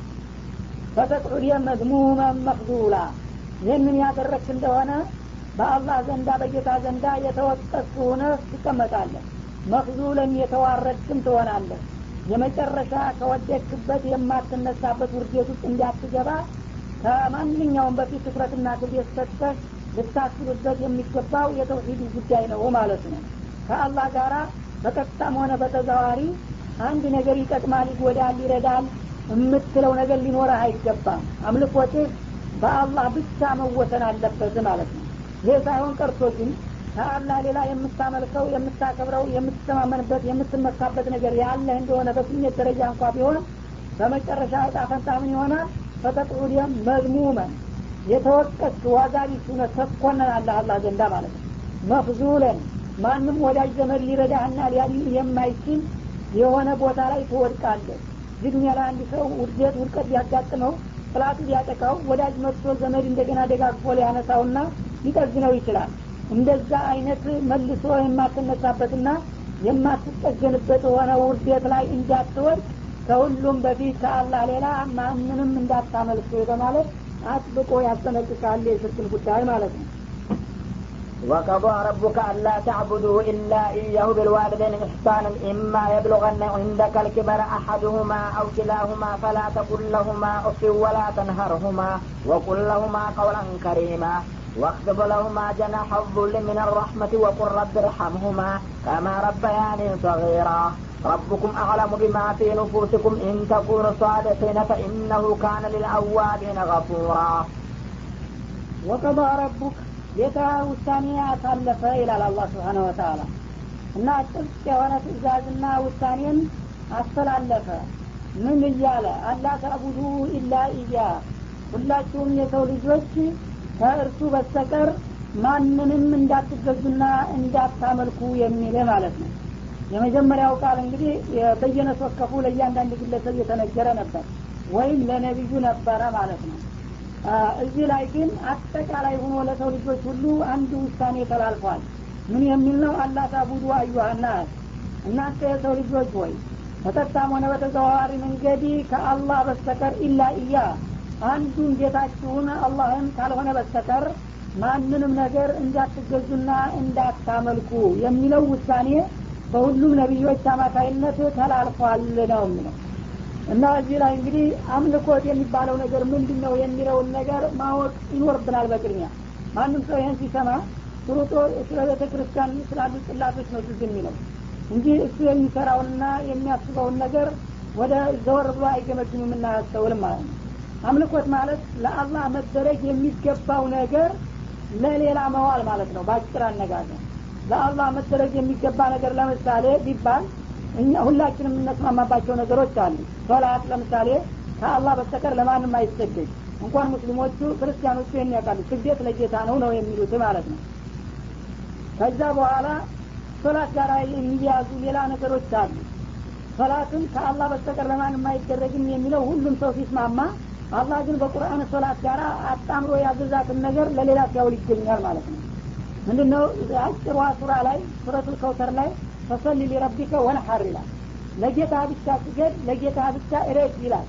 ፈተቅዑድ መዝሙመን መክዙላ ይህንን ያደረግክ እንደሆነ በአላህ ዘንዳ በጌታ ዘንዳ የተወቀስ ሆነ ትቀመጣለህ መክዙለን የተዋረድክም ትሆናለህ የመጨረሻ ከወደክበት የማትነሳበት ውርዴት ውስጥ እንዲያትገባ ከማንኛውም በፊት ትኩረትና ክብደት ሰጥተህ ልታስብበት የሚገባው የተውሂድ ጉዳይ ነው ማለት ነው ከአላህ ጋራ በቀጥታም ሆነ በተዘዋሪ አንድ ነገር ይጠቅማል ይጎዳል ይረዳል የምትለው ነገር ሊኖረህ አይገባም አምልኮትህ በአላህ ብቻ መወሰን አለበት ማለት ነው ይህ ሳይሆን ቀርቶ ግን ከአላህ ሌላ የምታመልከው የምታከብረው የምትተማመንበት የምትመካበት ነገር ያለህ እንደሆነ በስሜት ደረጃ እንኳ ቢሆን በመጨረሻ እጣ ፈንታ ምን ይሆናል ፈተቅዑድየም መዝሙመን የተወቀስ ዋጋ ቢስ ሁነ ተኮነናለህ አላህ ዘንዳ ማለት ነው መፍዙለን ማንም ወዳጅ ዘመድ ሊረዳህና ሊያድን የማይችል የሆነ ቦታ ላይ ትወድቃለህ እዚህ ዱኒያ ላይ አንድ ሰው ውድቀት ውድቀት ሊያጋጥመው ጥላቱ ሊያጠቃው ወዳጅ መጥቶ ዘመድ እንደገና ደጋግፎ ሊያነሳውና ሊጠግነው ይችላል እንደዛ አይነት መልሶ የማትነሳበትና የማትጠገንበት የሆነ ውርደት ላይ እንዳትወድቅ ከሁሉም በፊት ከአላህ ሌላ ማንንም እንዳታመልክ በማለት አጥብቆ ያስጠነቅቃል የሽርክን ጉዳይ ማለት ነው وقضى ربك ألا تعبدوا إلا إياه بالوالدين إحسانا إما يبلغن عندك الكبر أحدهما أو كلاهما فلا تقل لهما أف ولا تنهرهما وقل لهما قولا كريما واخفض لهما جناح الذل من الرحمة وقل رب ارحمهما كما ربياني صغيرا ربكم أعلم بما في نفوسكم إن تكونوا صادقين فإنه كان للأوابين غفورا وقضى ربك ጌታ ውሳኔ አሳለፈ ይላል አላህ ስብሓነ ወተአላ እና ጥብቅ የሆነ ትእዛዝና ውሳኔን አስተላለፈ ምን እያለ አላ ተዕቡዱ ኢላ ኢያ ሁላችሁም የሰው ልጆች ከእርሱ በስተቀር ማንንም እንዳትገዙና እንዳታመልኩ የሚል ማለት ነው የመጀመሪያው ቃል እንግዲህ በየነስ ወከፉ ለእያንዳንድ ግለሰብ የተነገረ ነበር ወይም ለነቢዩ ነበረ ማለት ነው እዚህ ላይ ግን አጠቃላይ ሆኖ ለሰው ልጆች ሁሉ አንድ ውሳኔ ተላልፏል ምን የሚል ነው አላ ታቡዱ አዩሃናስ እናንተ የሰው ልጆች ወይ በቀጥታም ሆነ በተዘዋዋሪ መንገድ ከአላህ በስተቀር ኢላ እያ አንዱን ጌታችሁን አላህን ካልሆነ በስተቀር ማንንም ነገር እንዳትገዙና እንዳታመልኩ የሚለው ውሳኔ በሁሉም ነቢዮች አማካይነት ተላልፏል ነው የሚለው እና እዚህ ላይ እንግዲህ አምልኮት የሚባለው ነገር ምንድን ነው የሚለውን ነገር ማወቅ ይኖርብናል በቅድሚያ ማንም ሰው ይህን ሲሰማ ሩጦ ስለ ቤተ ክርስቲያን ስላሉ ጽላቶች ነው ትዝ የሚለው እንጂ እሱ የሚሰራውንና የሚያስበውን ነገር ወደ ዘወር ብሎ አይገመግምም እናያስተውልም ማለት ነው አምልኮት ማለት ለአላህ መደረግ የሚገባው ነገር ለሌላ መዋል ማለት ነው በአጭር አነጋገር ለአላህ መደረግ የሚገባ ነገር ለምሳሌ ቢባል እኛ ሁላችንም የምነስማማባቸው ነገሮች አሉ ሶላት ለምሳሌ ከአላህ በስተቀር ለማንም አይሰገድ እንኳን ሙስሊሞቹ ክርስቲያኖቹ ይህን ያውቃሉ ስግደት ለጌታ ነው ነው የሚሉት ማለት ነው ከዛ በኋላ ሶላት ጋር የሚያዙ ሌላ ነገሮች አሉ ሶላትን ከአላህ በስተቀር ለማንም አይደረግም የሚለው ሁሉም ሰው ሲስማማ አላህ ግን በቁርአን ሶላት ጋር አጣምሮ ያዘዛትን ነገር ለሌላ ሲያውል ይገኛል ማለት ነው ምንድን ነው አጭሯ ሱራ ላይ ሱረቱል ከውተር ላይ ፈሰሊ ሊረቢከ ወንሐር ይላል ለጌታ ብቻ ስገድ ለጌታ ብቻ እረድ ይላል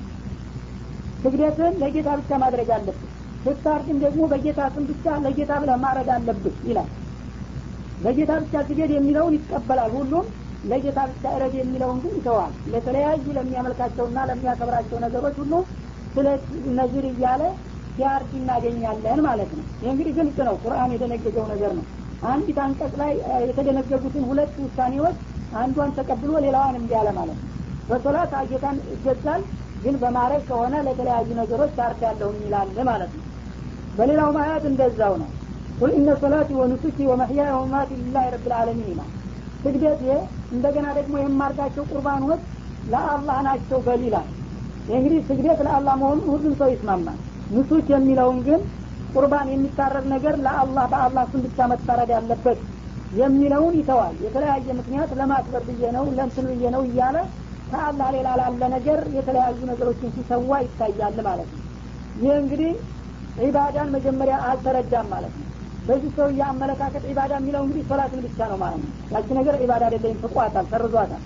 ስግደትን ለጌታ ብቻ ማድረግ አለብህ ስታርድም ደግሞ በጌታ ስም ብቻ ለጌታ ብለህ ማድረግ አለብህ ይላል ለጌታ ብቻ ስገድ የሚለውን ይቀበላል ሁሉም ለጌታ ብቻ እረድ የሚለውን ግን ይተዋል ለተለያዩ ለሚያመልካቸውና ለሚያከብራቸው ነገሮች ሁሉ ስለ ነዝር እያለ ሲያርድ እናገኛለን ማለት ነው ይህ እንግዲህ ግልጽ ነው ቁርአን የደነገገው ነገር ነው አንዲት አንቀጽ ላይ የተደነገጉትን ሁለት ውሳኔዎች አንዷን ተቀብሎ ሌላዋን እምቢ አለ ማለት ነው በሶላት ጌታን ይገዛል ግን በማድረግ ከሆነ ለተለያዩ ነገሮች ታርዳለሁኝ ይላል ማለት ነው በሌላው ማያት እንደዛው ነው ቁል ኢነ ሶላቲ ወኑሱኪ ወመሕያየ ወመማቲ ሊላህ ረብ ልዓለሚን ይላል ስግደት እንደገና ደግሞ የማርጋቸው ቁርባኖች ለአላህ ናቸው በል ይላል እንግዲህ ስግደት ለአላህ መሆኑን ሁሉም ሰው ይስማማል ንሱክ የሚለውን ግን ቁርባን የሚታረድ ነገር ለአላህ በአላህ ስም ብቻ መታረድ ያለበት የሚለውን ይተዋል የተለያየ ምክንያት ለማክበር ብዬ ነው ለንትን ብዬ ነው እያለ ከአላህ ሌላ ላለ ነገር የተለያዩ ነገሮችን ሲሰዋ ይታያል ማለት ነው ይህ እንግዲህ ዒባዳን መጀመሪያ አልተረዳም ማለት ነው በዚህ ሰው አመለካከት ዒባዳ የሚለው እንግዲህ ሶላትን ብቻ ነው ማለት ነው ያቺ ነገር ዒባዳ አይደለም ፍቋታል ሰርዟታል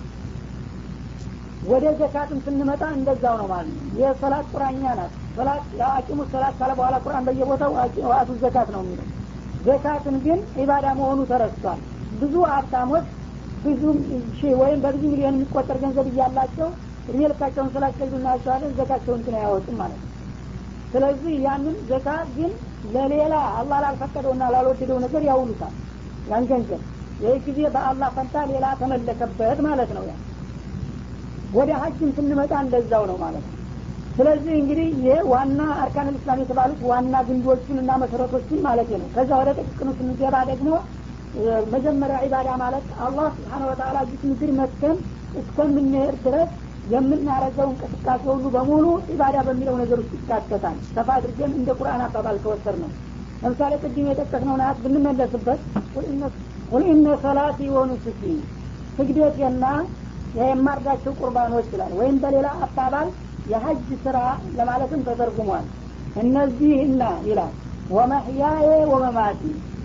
ወደ ዘካትም ስንመጣ እንደዛው ነው ማለት ነው የሶላት ቁራኛ ናት ሶላት አቂሙ ሶላት ካለ በኋላ ቁርአን በየቦታው ዋአቱ ዘካት ነው የሚለው ዘካትን ግን ዒባዳ መሆኑ ተረስቷል ብዙ ሀብታሞች ብዙ ሺህ ወይም በብዙ ሚሊዮን የሚቆጠር ገንዘብ እያላቸው እድሜ ልካቸውን ስላስገዱ እናያቸዋለን ዘካቸውን ግን አያወጡም ማለት ነው ስለዚህ ያንን ዘካ ግን ለሌላ አላህ ላልፈቀደውና ላልወደደው ነገር ያውሉታል ያን ገንዘብ ይህ ጊዜ በአላህ ፈንታ ሌላ ተመለከበት ማለት ነው ያ ወደ ሀጅም ስንመጣ እንደዛው ነው ማለት ነው ስለዚህ እንግዲህ ይህ ዋና አርካን ልእስላም የተባሉት ዋና ግንዶቹን እና መሰረቶችን ማለት ነው ከዛ ወደ ጥቅቅኑ ስንገባ ደግሞ መጀመሪያ ዒባዳ ማለት አላህ ስብሓን ወተላ ጅት ምድር መጥተን እስከምንሄድ ድረስ የምናረገው እንቅስቃሴ ሁሉ በሙሉ ዒባዳ በሚለው ነገር ውስጥ ይካተታል ሰፋ አድርገን እንደ ቁርአን አባባል ከወሰድ ነው ለምሳሌ ቅድም የጠቀስነው ናት ብንመለስበት ቁል ኢነ ሰላቲ ወኑሱኪ ስግደቴና የማርዳቸው ቁርባኖች ይላል ወይም በሌላ አባባል የሀጅ ስራ ለማለትም ተተርጉሟል እነዚህና ይላል ወመሕያዬ ወመማቲ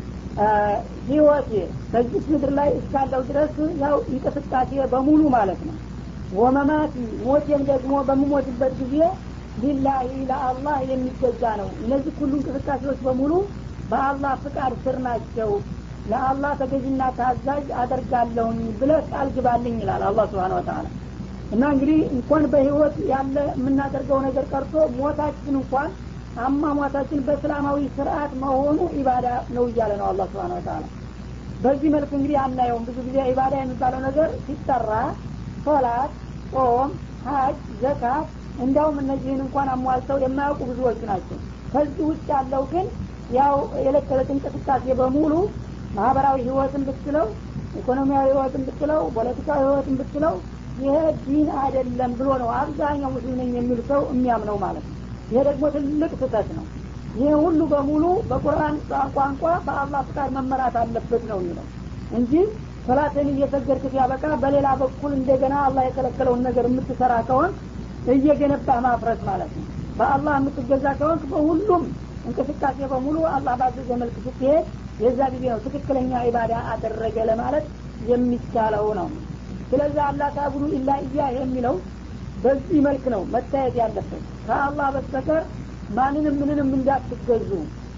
ህይወቴ በዚች ምድር ላይ እስካለው ድረስ ያው እንቅስቃሴ በሙሉ ማለት ነው ወመማቲ ሞቴም ደግሞ በምሞትበት ጊዜ ሊላሂ ለአላህ የሚገዛ ነው እነዚህ ሁሉ እንቅስቃሴዎች በሙሉ በአላህ ፍቃድ ስር ናቸው ለአላህ ተገዥና ታዛዥ አደርጋለሁኝ ብለ ቃል ግባልኝ ይላል አላህ ስብሓን ወተላ እና እንግዲህ እንኳን በህይወት ያለ የምናደርገው ነገር ቀርቶ ሞታችን እንኳን አሟሟታችን በእስላማዊ ስርአት መሆኑ ኢባዳ ነው እያለ ነው አላህ ስብሓን ወተላ በዚህ መልክ እንግዲህ አናየውም ብዙ ጊዜ ኢባዳ የሚባለው ነገር ሲጠራ ሶላት ጾም ሀጅ ዘካት እንዲያውም እነዚህን እንኳን አሟልተው የማያውቁ ብዙዎች ናቸው ከዚህ ውጭ ያለው ግን ያው የዕለት ተዕለት እንቅስቃሴ በሙሉ ማህበራዊ ህይወትን ብትለው ኢኮኖሚያዊ ህይወትን ብትለው ፖለቲካዊ ህይወትን ብትለው ይሄ ዲን አይደለም ብሎ ነው አብዛኛው ሙስሊም ነኝ የሚል ሰው የሚያምነው ማለት ነው ይሄ ደግሞ ትልቅ ስህተት ነው ይህ ሁሉ በሙሉ በቁርአን ቋንቋ በአላህ ፍቃድ መመራት አለበት ነው የሚለው እንጂ ሰላትን እየሰገድክ ሲያበቃ በሌላ በኩል እንደገና አላህ የከለከለውን ነገር የምትሰራ ከሆን እየገነባህ ማፍረስ ማለት ነው በአላህ የምትገዛ ከሆን በሁሉም እንቅስቃሴ በሙሉ አላህ ባዘዘ መልክ ስትሄድ የዛ ጊዜ ነው ትክክለኛ ኢባዳ አደረገ ለማለት የሚቻለው ነው ስለዚህ አላህ ታቡዱ ኢላ እያ የሚለው በዚህ መልክ ነው መታየት ያለበት ከአላህ በስተቀር ማንንም ምንንም እንዳትገዙ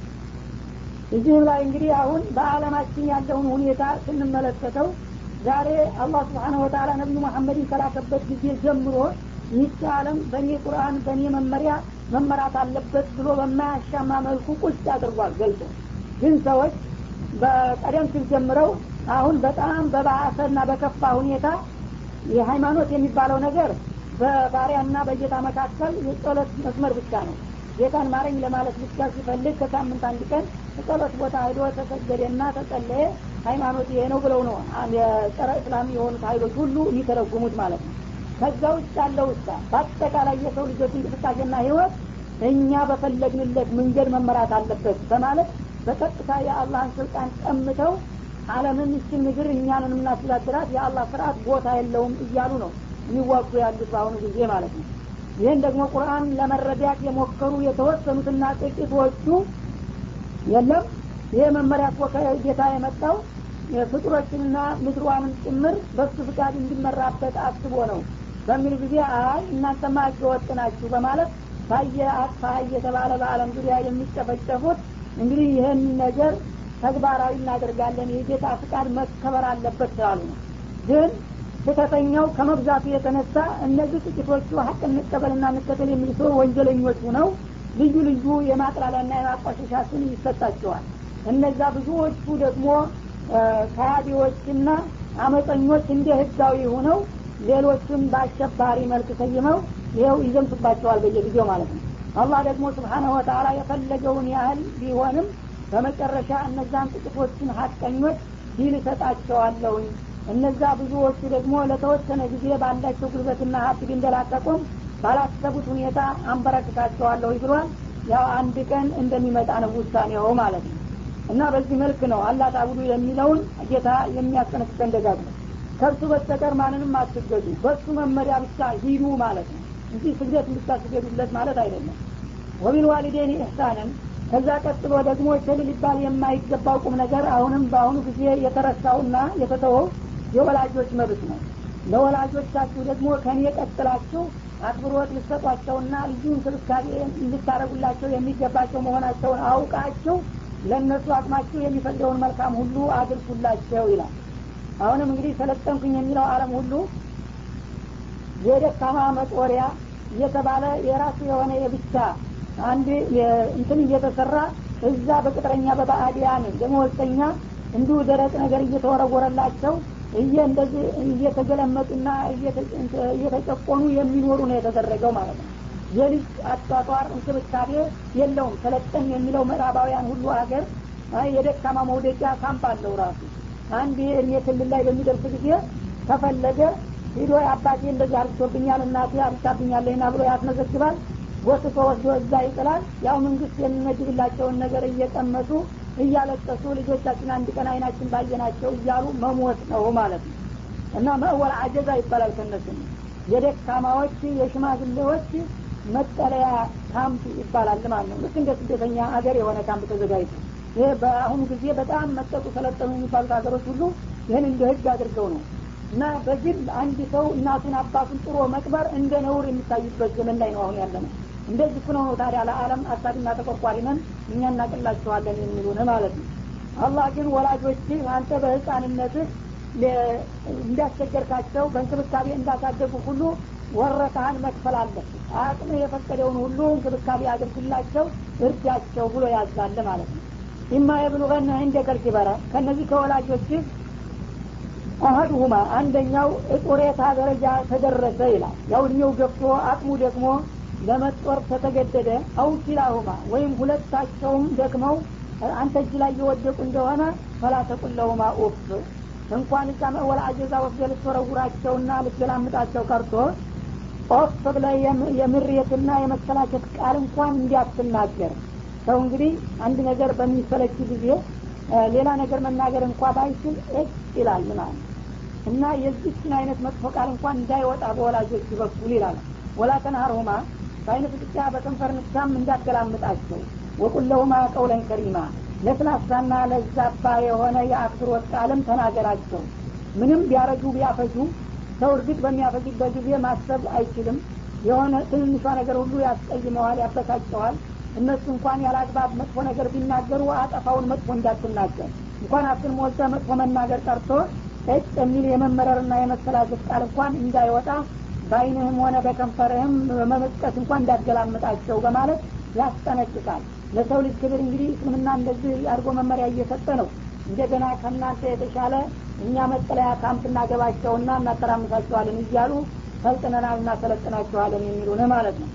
እዚህም ላይ እንግዲህ አሁን በአለማችን ያለውን ሁኔታ ስንመለከተው ዛሬ አላህ ስብሓን ወተላ ነቢዩ መሐመድን ከላከበት ጊዜ ጀምሮ ይህች አለም በእኔ ቁርአን በእኔ መመሪያ መመራት አለበት ብሎ በማያሻማ መልኩ ቁጭ አድርጓል ገልጾ ግን ሰዎች በቀደም ሲል ጀምረው አሁን በጣም በባሰና በከፋ ሁኔታ የሃይማኖት የሚባለው ነገር በባሪያና በጌታ መካከል የጸሎት መስመር ብቻ ነው ጌታን ማረኝ ለማለት ብቻ ሲፈልግ ከሳምንት አንድ ቀን ጸሎት ቦታ ሄዶ ተሰገደና ተጸለየ ሃይማኖት ይሄ ነው ብለው ነው የጸረ እስላም የሆኑት ሀይሎች ሁሉ የሚተረጉሙት ማለት ነው ከዛ ውጭ ያለው ውስጥ በአጠቃላይ የሰው ልጆች እንቅስቃሴና ህይወት እኛ በፈለግንለት መንገድ መመራት አለበት በማለት በቀጥታ የአላህን ስልጣን ቀምተው አለምን እችን ምድር እኛንን የምናስተዳድራት የአላህ ስርአት ቦታ የለውም እያሉ ነው የሚዋጉ ያሉት በአሁኑ ጊዜ ማለት ነው ይህን ደግሞ ቁርአን ለመረዳት የሞከሩ የተወሰኑትና ጥቂቶቹ የለም ይህ መመሪያ እኮ ከጌታ የመጣው ፍጡሮችንና ምድሯንም ጭምር በሱ ፍቃድ እንዲመራበት አስቦ ነው በሚል ጊዜ አይ እናንተማ ህገወጥ ናችሁ በማለት ታየ አጥፋ እየተባለ በአለም ዙሪያ የሚጨፈጨፉት እንግዲህ ይህን ነገር ተግባራዊ እናደርጋለን የጌታ ፍቃድ መከበር አለበት ስላሉ ነው ግን ስህተተኛው ከመብዛቱ የተነሳ እነዚህ ጥቂቶቹ ሀቅ እንቀበልና እንከተል የሚል ሰው ወንጀለኞች ሁነው ልዩ ልዩ የማጥላላና የማቋሸሻ ስም ይሰጣቸዋል እነዛ ብዙዎቹ ደግሞ ከሃዲዎችና አመፀኞች እንደ ህጋዊ ሆነው ሌሎቹን በአሸባሪ መልክ ሰይመው ይኸው ይዘምቱባቸዋል በየጊዜው ማለት ነው አላህ ደግሞ ስብሓናሁ ወተላ የፈለገውን ያህል ቢሆንም በመጨረሻ እነዛን ጥቂቶችን ሀቀኞች ዲል እሰጣቸዋለሁኝ እነዛ ብዙዎቹ ደግሞ ለተወሰነ ጊዜ ባላቸው ጉልበትና ሀብት ቢንደላቀቁም ባላሰቡት ሁኔታ አንበረክካቸዋለሁ ብሏል ያው አንድ ቀን እንደሚመጣ ነው ውሳኔው ማለት ነው እና በዚህ መልክ ነው አላህ ታቡዱ የሚለውን ጌታ የሚያስጠነቅቀን ደጋግሞ ከእርሱ በስተቀር ማንንም አትገዱ በሱ መመሪያ ብቻ ሂዱ ማለት ነው እንጂ ስግደት እንድታስገዱለት ማለት አይደለም ወቢልዋሊዴን ኢሕሳንን ከዛ ቀጥሎ ደግሞ ቸል ሊባል የማይገባው ቁም ነገር አሁንም በአሁኑ ጊዜ የተረሳውና የተተወው የወላጆች መብት ነው ለወላጆቻችሁ ደግሞ ከኔ ቀጥላችሁ አክብሮት ልሰጧቸውና ልዩ እንክብካቤ እንድታደረጉላቸው የሚገባቸው መሆናቸውን አውቃችሁ ለእነሱ አቅማችሁ የሚፈቅደውን መልካም ሁሉ አድርሱላቸው ይላል አሁንም እንግዲህ ሰለጠንኩኝ የሚለው አለም ሁሉ የደካማ መጦሪያ እየተባለ የራሱ የሆነ የብቻ አንድ እንትን እየተሰራ እዛ በቅጥረኛ በባዕዲያን ደመወዝተኛ እንዲሁ ደረቅ ነገር እየተወረወረላቸው እየ እንደዚህ እየተገለመጡና እየተጨቆኑ የሚኖሩ ነው የተደረገው ማለት ነው የልጅ አጧጧር እንክብካቤ የለውም ሰለጠን የሚለው ምዕራባውያን ሁሉ ሀገር የደካማ መውደቂያ ካምፕ አለው ራሱ አንድ እድሜ ክልል ላይ በሚደርስ ጊዜ ከፈለገ ሂዶ አባቴ እንደዚህ አርግቶብኛል እናቴ አርግታብኛለና ብሎ ያስመዘግባል ጎትቶ ወስዶ እዛ ይጥላል ያው መንግስት የሚመድብላቸውን ነገር እየቀመሱ እያለቀሱ ልጆቻችን አንድ ቀን አይናችን ባየናቸው እያሉ መሞት ነው ማለት ነው እና መእወል አጀዛ ይባላል ከነሱ የደካማዎች የሽማግሌዎች መጠለያ ካምፕ ይባላል ማለት ነው ልክ እንደ ስደተኛ ሀገር የሆነ ካምፕ ተዘጋጅቶ ይሄ በአሁኑ ጊዜ በጣም መጠጡ ሰለጠኑ የሚባሉት ሀገሮች ሁሉ ይህን እንደ ህግ አድርገው ነው እና በግል አንድ ሰው እናቱን አባቱን ጥሮ መቅበር እንደ ነውር የሚታይበት ዘመን ላይ ነው አሁን ያለ ነው እንደዚህ ነው ታዲያ ለአለም አሳድና ተቆርቋሪ ነን እኛ እናቅላቸዋለን የሚሉን ማለት ነው አላህ ግን ወላጆች አንተ በህፃንነትህ እንዳስቸገርካቸው በእንክብካቤ እንዳሳደጉ ሁሉ ወረታህን መክፈል አለብህ አቅም የፈቀደውን ሁሉ እንክብካቤ አድርግላቸው እርዳቸው ብሎ ያዛለ ማለት ነው ኢማ የብሉገና እንደ ከልኪበረ ከእነዚህ ከወላጆችህ አሀዱሁማ አንደኛው ጡሬታ ደረጃ ተደረሰ ይላል ያው እድሜው ገፍቶ አቅሙ ደግሞ ለመጦር ተተገደደ አው ኪላሁማ ወይም ሁለታቸውም ደክመው አንተ እጅ ላይ የወደቁ እንደሆነ ፈላ ተቁለሁማ ኡፍ እንኳን እዛ መወላ አጀዛ ወስደ ልትወረውራቸውና ልትገላምጣቸው ቀርቶ ኦፍ ብለ የምሬትና የመሰላቸት ቃል እንኳን እንዲያትናገር ሰው እንግዲህ አንድ ነገር በሚሰለች ጊዜ ሌላ ነገር መናገር እንኳ ባይችል እጭ ይላል ማለት እና የዚችን አይነት መጥፎ ቃል እንኳን እንዳይወጣ በወላጆች በኩል ይላል ወላ ተንሀርሁማ በአይነ ፍጥጫ በከንፈር ንሳም እንዳገላምጣቸው ወቁለሁማ ቀውለን ከሪማ ለስላሳና ለዛባ የሆነ የአክብሮት ቃልም ተናገራቸው ምንም ቢያረጁ ቢያፈጁ ሰው እርግጥ በሚያፈጅበት ጊዜ ማሰብ አይችልም የሆነ ትንሿ ነገር ሁሉ ያስቀይመዋል ያበሳጨዋል እነሱ እንኳን ያለ አግባብ መጥፎ ነገር ቢናገሩ አጠፋውን መጥፎ እንዳትናገር እንኳን አፍን ሞልተ መጥፎ መናገር ቀርቶ እጭ የሚል የመመረርና የመሰላጀት ቃል እንኳን እንዳይወጣ በአይንህም ሆነ በከንፈርህም በመመስጠት እንኳን እንዳትገላምጣቸው በማለት ያስጠነቅቃል ለሰው ልጅ ክብር እንግዲህ እስልምና እንደዚህ አድርጎ መመሪያ እየሰጠ ነው እንደገና ከእናንተ የተሻለ እኛ መጠለያ ካምፕ እናገባቸውና እናተራምሳቸዋለን እያሉ ሰልጥነናል እናሰለጥናቸዋለን የሚሉን ማለት ነው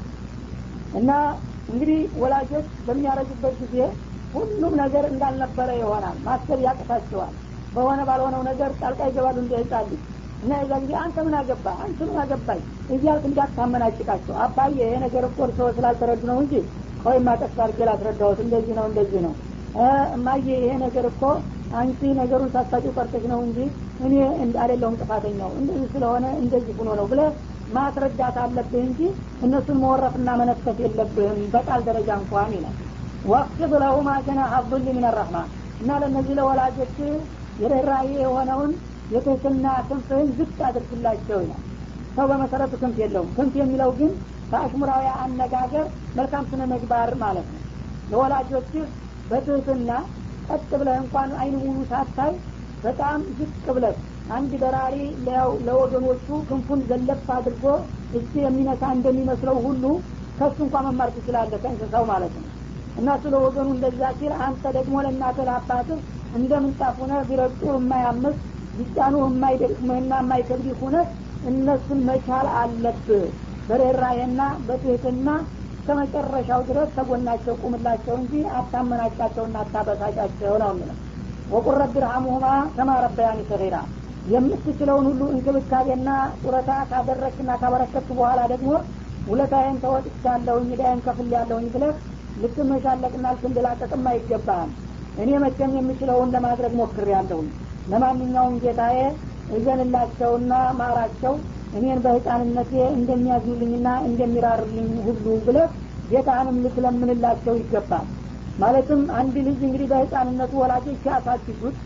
እና እንግዲህ ወላጆች በሚያረጁበት ጊዜ ሁሉም ነገር እንዳልነበረ ይሆናል ማሰብ ያቅታቸዋል በሆነ ባልሆነው ነገር ጣልቃ ይገባሉ እንደ ህጻን ልጅ እና የዛ ጊዜ አንተ ምን አገባ አንተ ምን አገባኝ እያልክ እንዳታመናጭቃቸው አባዬ ይሄ ነገር እኮ ሰው ስላልተረዱ ነው እንጂ ቆይ ማቀስ አድርጌ ላስረዳሁት እንደዚህ ነው እንደዚህ ነው እማዬ ይሄ ነገር እኮ አንቺ ነገሩን ሳታጭው ቀርተሽ ነው እንጂ እኔ አይደለሁም ጥፋተኛው እንደዚህ ስለሆነ እንደዚህ ሆኖ ነው ብለ ማስረዳት አለብህ እንጂ እነሱን መወረፍና መነፈት የለብህም በቃል ደረጃ እንኳን ይላል ወቅት ለሁማ ጀናሐ ዙል ምን ረሕማ እና ለእነዚህ ለወላጆች የርኅራዬ የሆነውን የትህትና ክንፍህን ዝቅ አድርግላቸው ይላል ሰው በመሰረቱ ክንፍ የለውም ክንፍ የሚለው ግን በአሽሙራዊ አነጋገር መልካም ስነ ምግባር ማለት ነው ለወላጆችህ በትህትና ቀጥ ብለህ እንኳን አይን ሙሉ ሳታይ በጣም ዝቅ ብለህ አንድ በራሪ ለወገኖቹ ክንፉን ዘለፍ አድርጎ እጅ የሚነሳ እንደሚመስለው ሁሉ ከሱ እንኳ መማር ትችላለህ ከእንስሳው ማለት ነው እና ስለ ወገኑ እንደዛ ሲል አንተ ደግሞ ለእናትህ ለአባትህ እንደ ምንጣፍ ሁነህ ቢረግጡ የማያምስ ቢጫኑ የማይደቅምህና የማይከብድ ሁነህ እነሱን መቻል አለብህ በርኅራኄና በትህትና እስከ መጨረሻው ድረስ ተጎናቸው ቁምላቸው እንጂ አታመናጫቸውና አታበሳጫቸው ነው የሚለው ወቁል ረቢ ርሐሙሁማ ከማ ረበያኒ ሰጊራ የምትችለውን ሁሉ እንክብካቤና ጡረታ ካደረግና ካበረከት በኋላ ደግሞ ውለታዬን ተወጥቻለሁኝ ዳይን ከፍል ያለሁኝ ብለህ ልትመሻለቅና ልትንደላቀቅም አይገባህም እኔ መቼም የምችለውን ለማድረግ ሞክር ያለሁኝ ለማንኛውም ጌታዬ እዘንላቸውና ማራቸው እኔን በህፃንነቴ እንደሚያዝኑልኝና እንደሚራሩልኝ ሁሉ ብለህ ጌታህንም ልትለምንላቸው ይገባል ማለትም አንድ ልጅ እንግዲህ በህፃንነቱ ወላጆች ሲያሳድጉት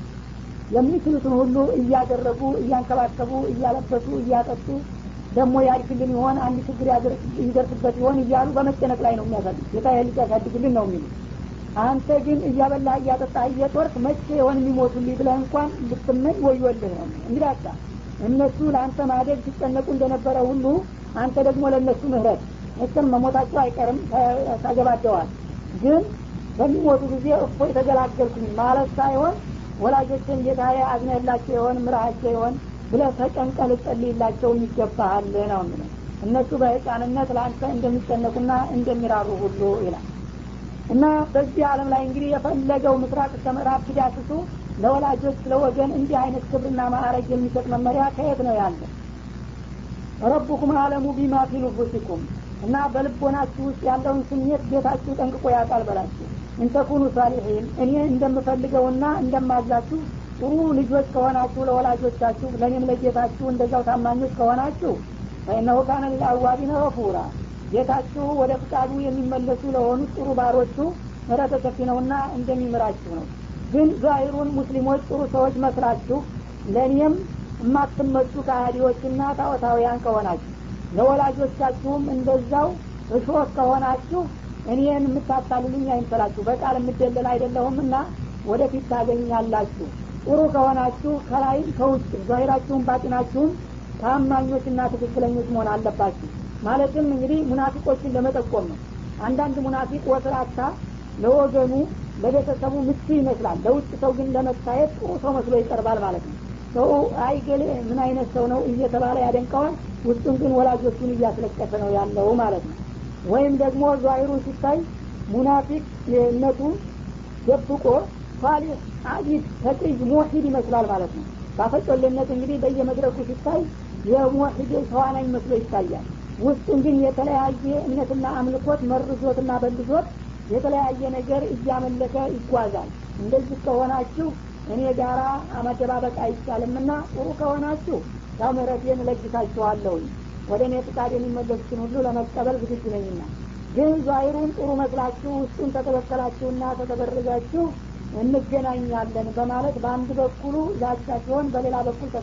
የሚችሉትን ሁሉ እያደረጉ እያንከባከቡ እያለበሱ እያጠጡ ደግሞ ያድግልን ይሆን አንድ ችግር ይደርስበት ይሆን እያሉ በመጨነቅ ላይ ነው የሚያሳድግ ጌታ ልጅ ያሳድግልን ነው የሚሉ አንተ ግን እያበላህ እያጠጣህ እየጦርክ መቼ የሆን የሚሞቱልኝ ብለህ እንኳን ልትመኝ ወዮልህ ነው እንግዲህ እነሱ ለአንተ ማደግ ሲጨነቁ እንደነበረ ሁሉ አንተ ደግሞ ለእነሱ ምህረት መቼም መሞታቸው አይቀርም ታገባደዋል ግን በሚሞቱ ጊዜ እፎ የተገላገልኩኝ ማለት ሳይሆን ወላጆችን ጌታዬ አዝነላቸው የሆን ምራሃቸው የሆን ብለህ ተጨንቀ ልጸልይላቸው ይገባሃል ነው የሚለው እነሱ በህፃንነት ለአንተ እንደሚጨነቁና እንደሚራሩ ሁሉ ይላል እና በዚህ አለም ላይ እንግዲህ የፈለገው ምስራቅ እስከ ምዕራብ ሂዳስሱ ለወላጆች ለወገን እንዲህ አይነት ክብርና ማዕረግ የሚሰጥ መመሪያ ከየት ነው ያለ ረቡኩም አለሙ ቢማ ፊ ኑፉሲኩም እና በልቦናችሁ ውስጥ ያለውን ስሜት ቤታችሁ ጠንቅቆ ያውቃል በላችሁ እንተኩኑ ሳሊሒን እኔ እንደምፈልገውና እንደማዛችሁ ጥሩ ልጆች ከሆናችሁ ለወላጆቻችሁ ለእኔም ለጌታችሁ እንደዛው ታማኞች ከሆናችሁ ፈኢነሁ ካነ ሊልአዋቢነ ገፉራ ጌታችሁ ወደ ፍቃዱ የሚመለሱ ለሆኑት ጥሩ ባሮቹ ምሕረተ ሰፊ ነውና እንደሚምራችሁ ነው ግን ዛሂሩን ሙስሊሞች ጥሩ ሰዎች መስላችሁ ለእኔም የማትመቹ ከሃዲዎችና ታወታውያን ከሆናችሁ ለወላጆቻችሁም እንደዛው እሾህ ከሆናችሁ እኔን የምታታልሉኝ አይምሰላችሁ በቃል የምደለል አይደለሁም እና ወደፊት ታገኛላችሁ ጥሩ ከሆናችሁ ከላይ ከውጭ ዛሂራችሁም ባጢናችሁም ታማኞችና ትክክለኞች መሆን አለባችሁ ማለትም እንግዲህ ሙናፊቆችን ለመጠቆም ነው አንዳንድ ሙናፊቅ ወስራታ ለወገኑ ለቤተሰቡ ምቹ ይመስላል ለውጭ ሰው ግን ለመታየት ጥሩ ሰው መስሎ ይቀርባል ማለት ነው ሰው አይገሌ ምን አይነት ሰው ነው እየተባለ ያደንቀዋል ውስጡን ግን ወላጆቹን እያስለቀሰ ነው ያለው ማለት ነው ወይም ደግሞ ዛሂሩ ሲታይ ሙናፊቅ ነቱ ደብቆ ሳሊህ አቢድ ተቅይ ሙሒድ ይመስላል ማለት ነው ባፈጮሌነት እንግዲህ በየመድረኩ ሲታይ የሙሒድ ተዋናኝ መስሎ ይታያል ውስጡን ግን የተለያየ እምነትና አምልኮት መርዞትና በልዞት የተለያየ ነገር እያመለከ ይጓዛል እንደዚህ ከሆናችሁ እኔ ጋራ መደባበቅ አይቻልምና ጥሩ ከሆናችሁ ያው ምህረቴን እለግሳችኋለሁኝ ወደ እኔ ፍቃድ የሚመለሱትን ሁሉ ለመቀበል ዝግጁ ነኝና ግን ዛሂሩን ጥሩ መስላችሁ ውስጡን ተተበከላችሁና ተተበረዛችሁ እንገናኛለን በማለት በአንድ በኩሉ ዛቻ ሲሆን በሌላ በኩል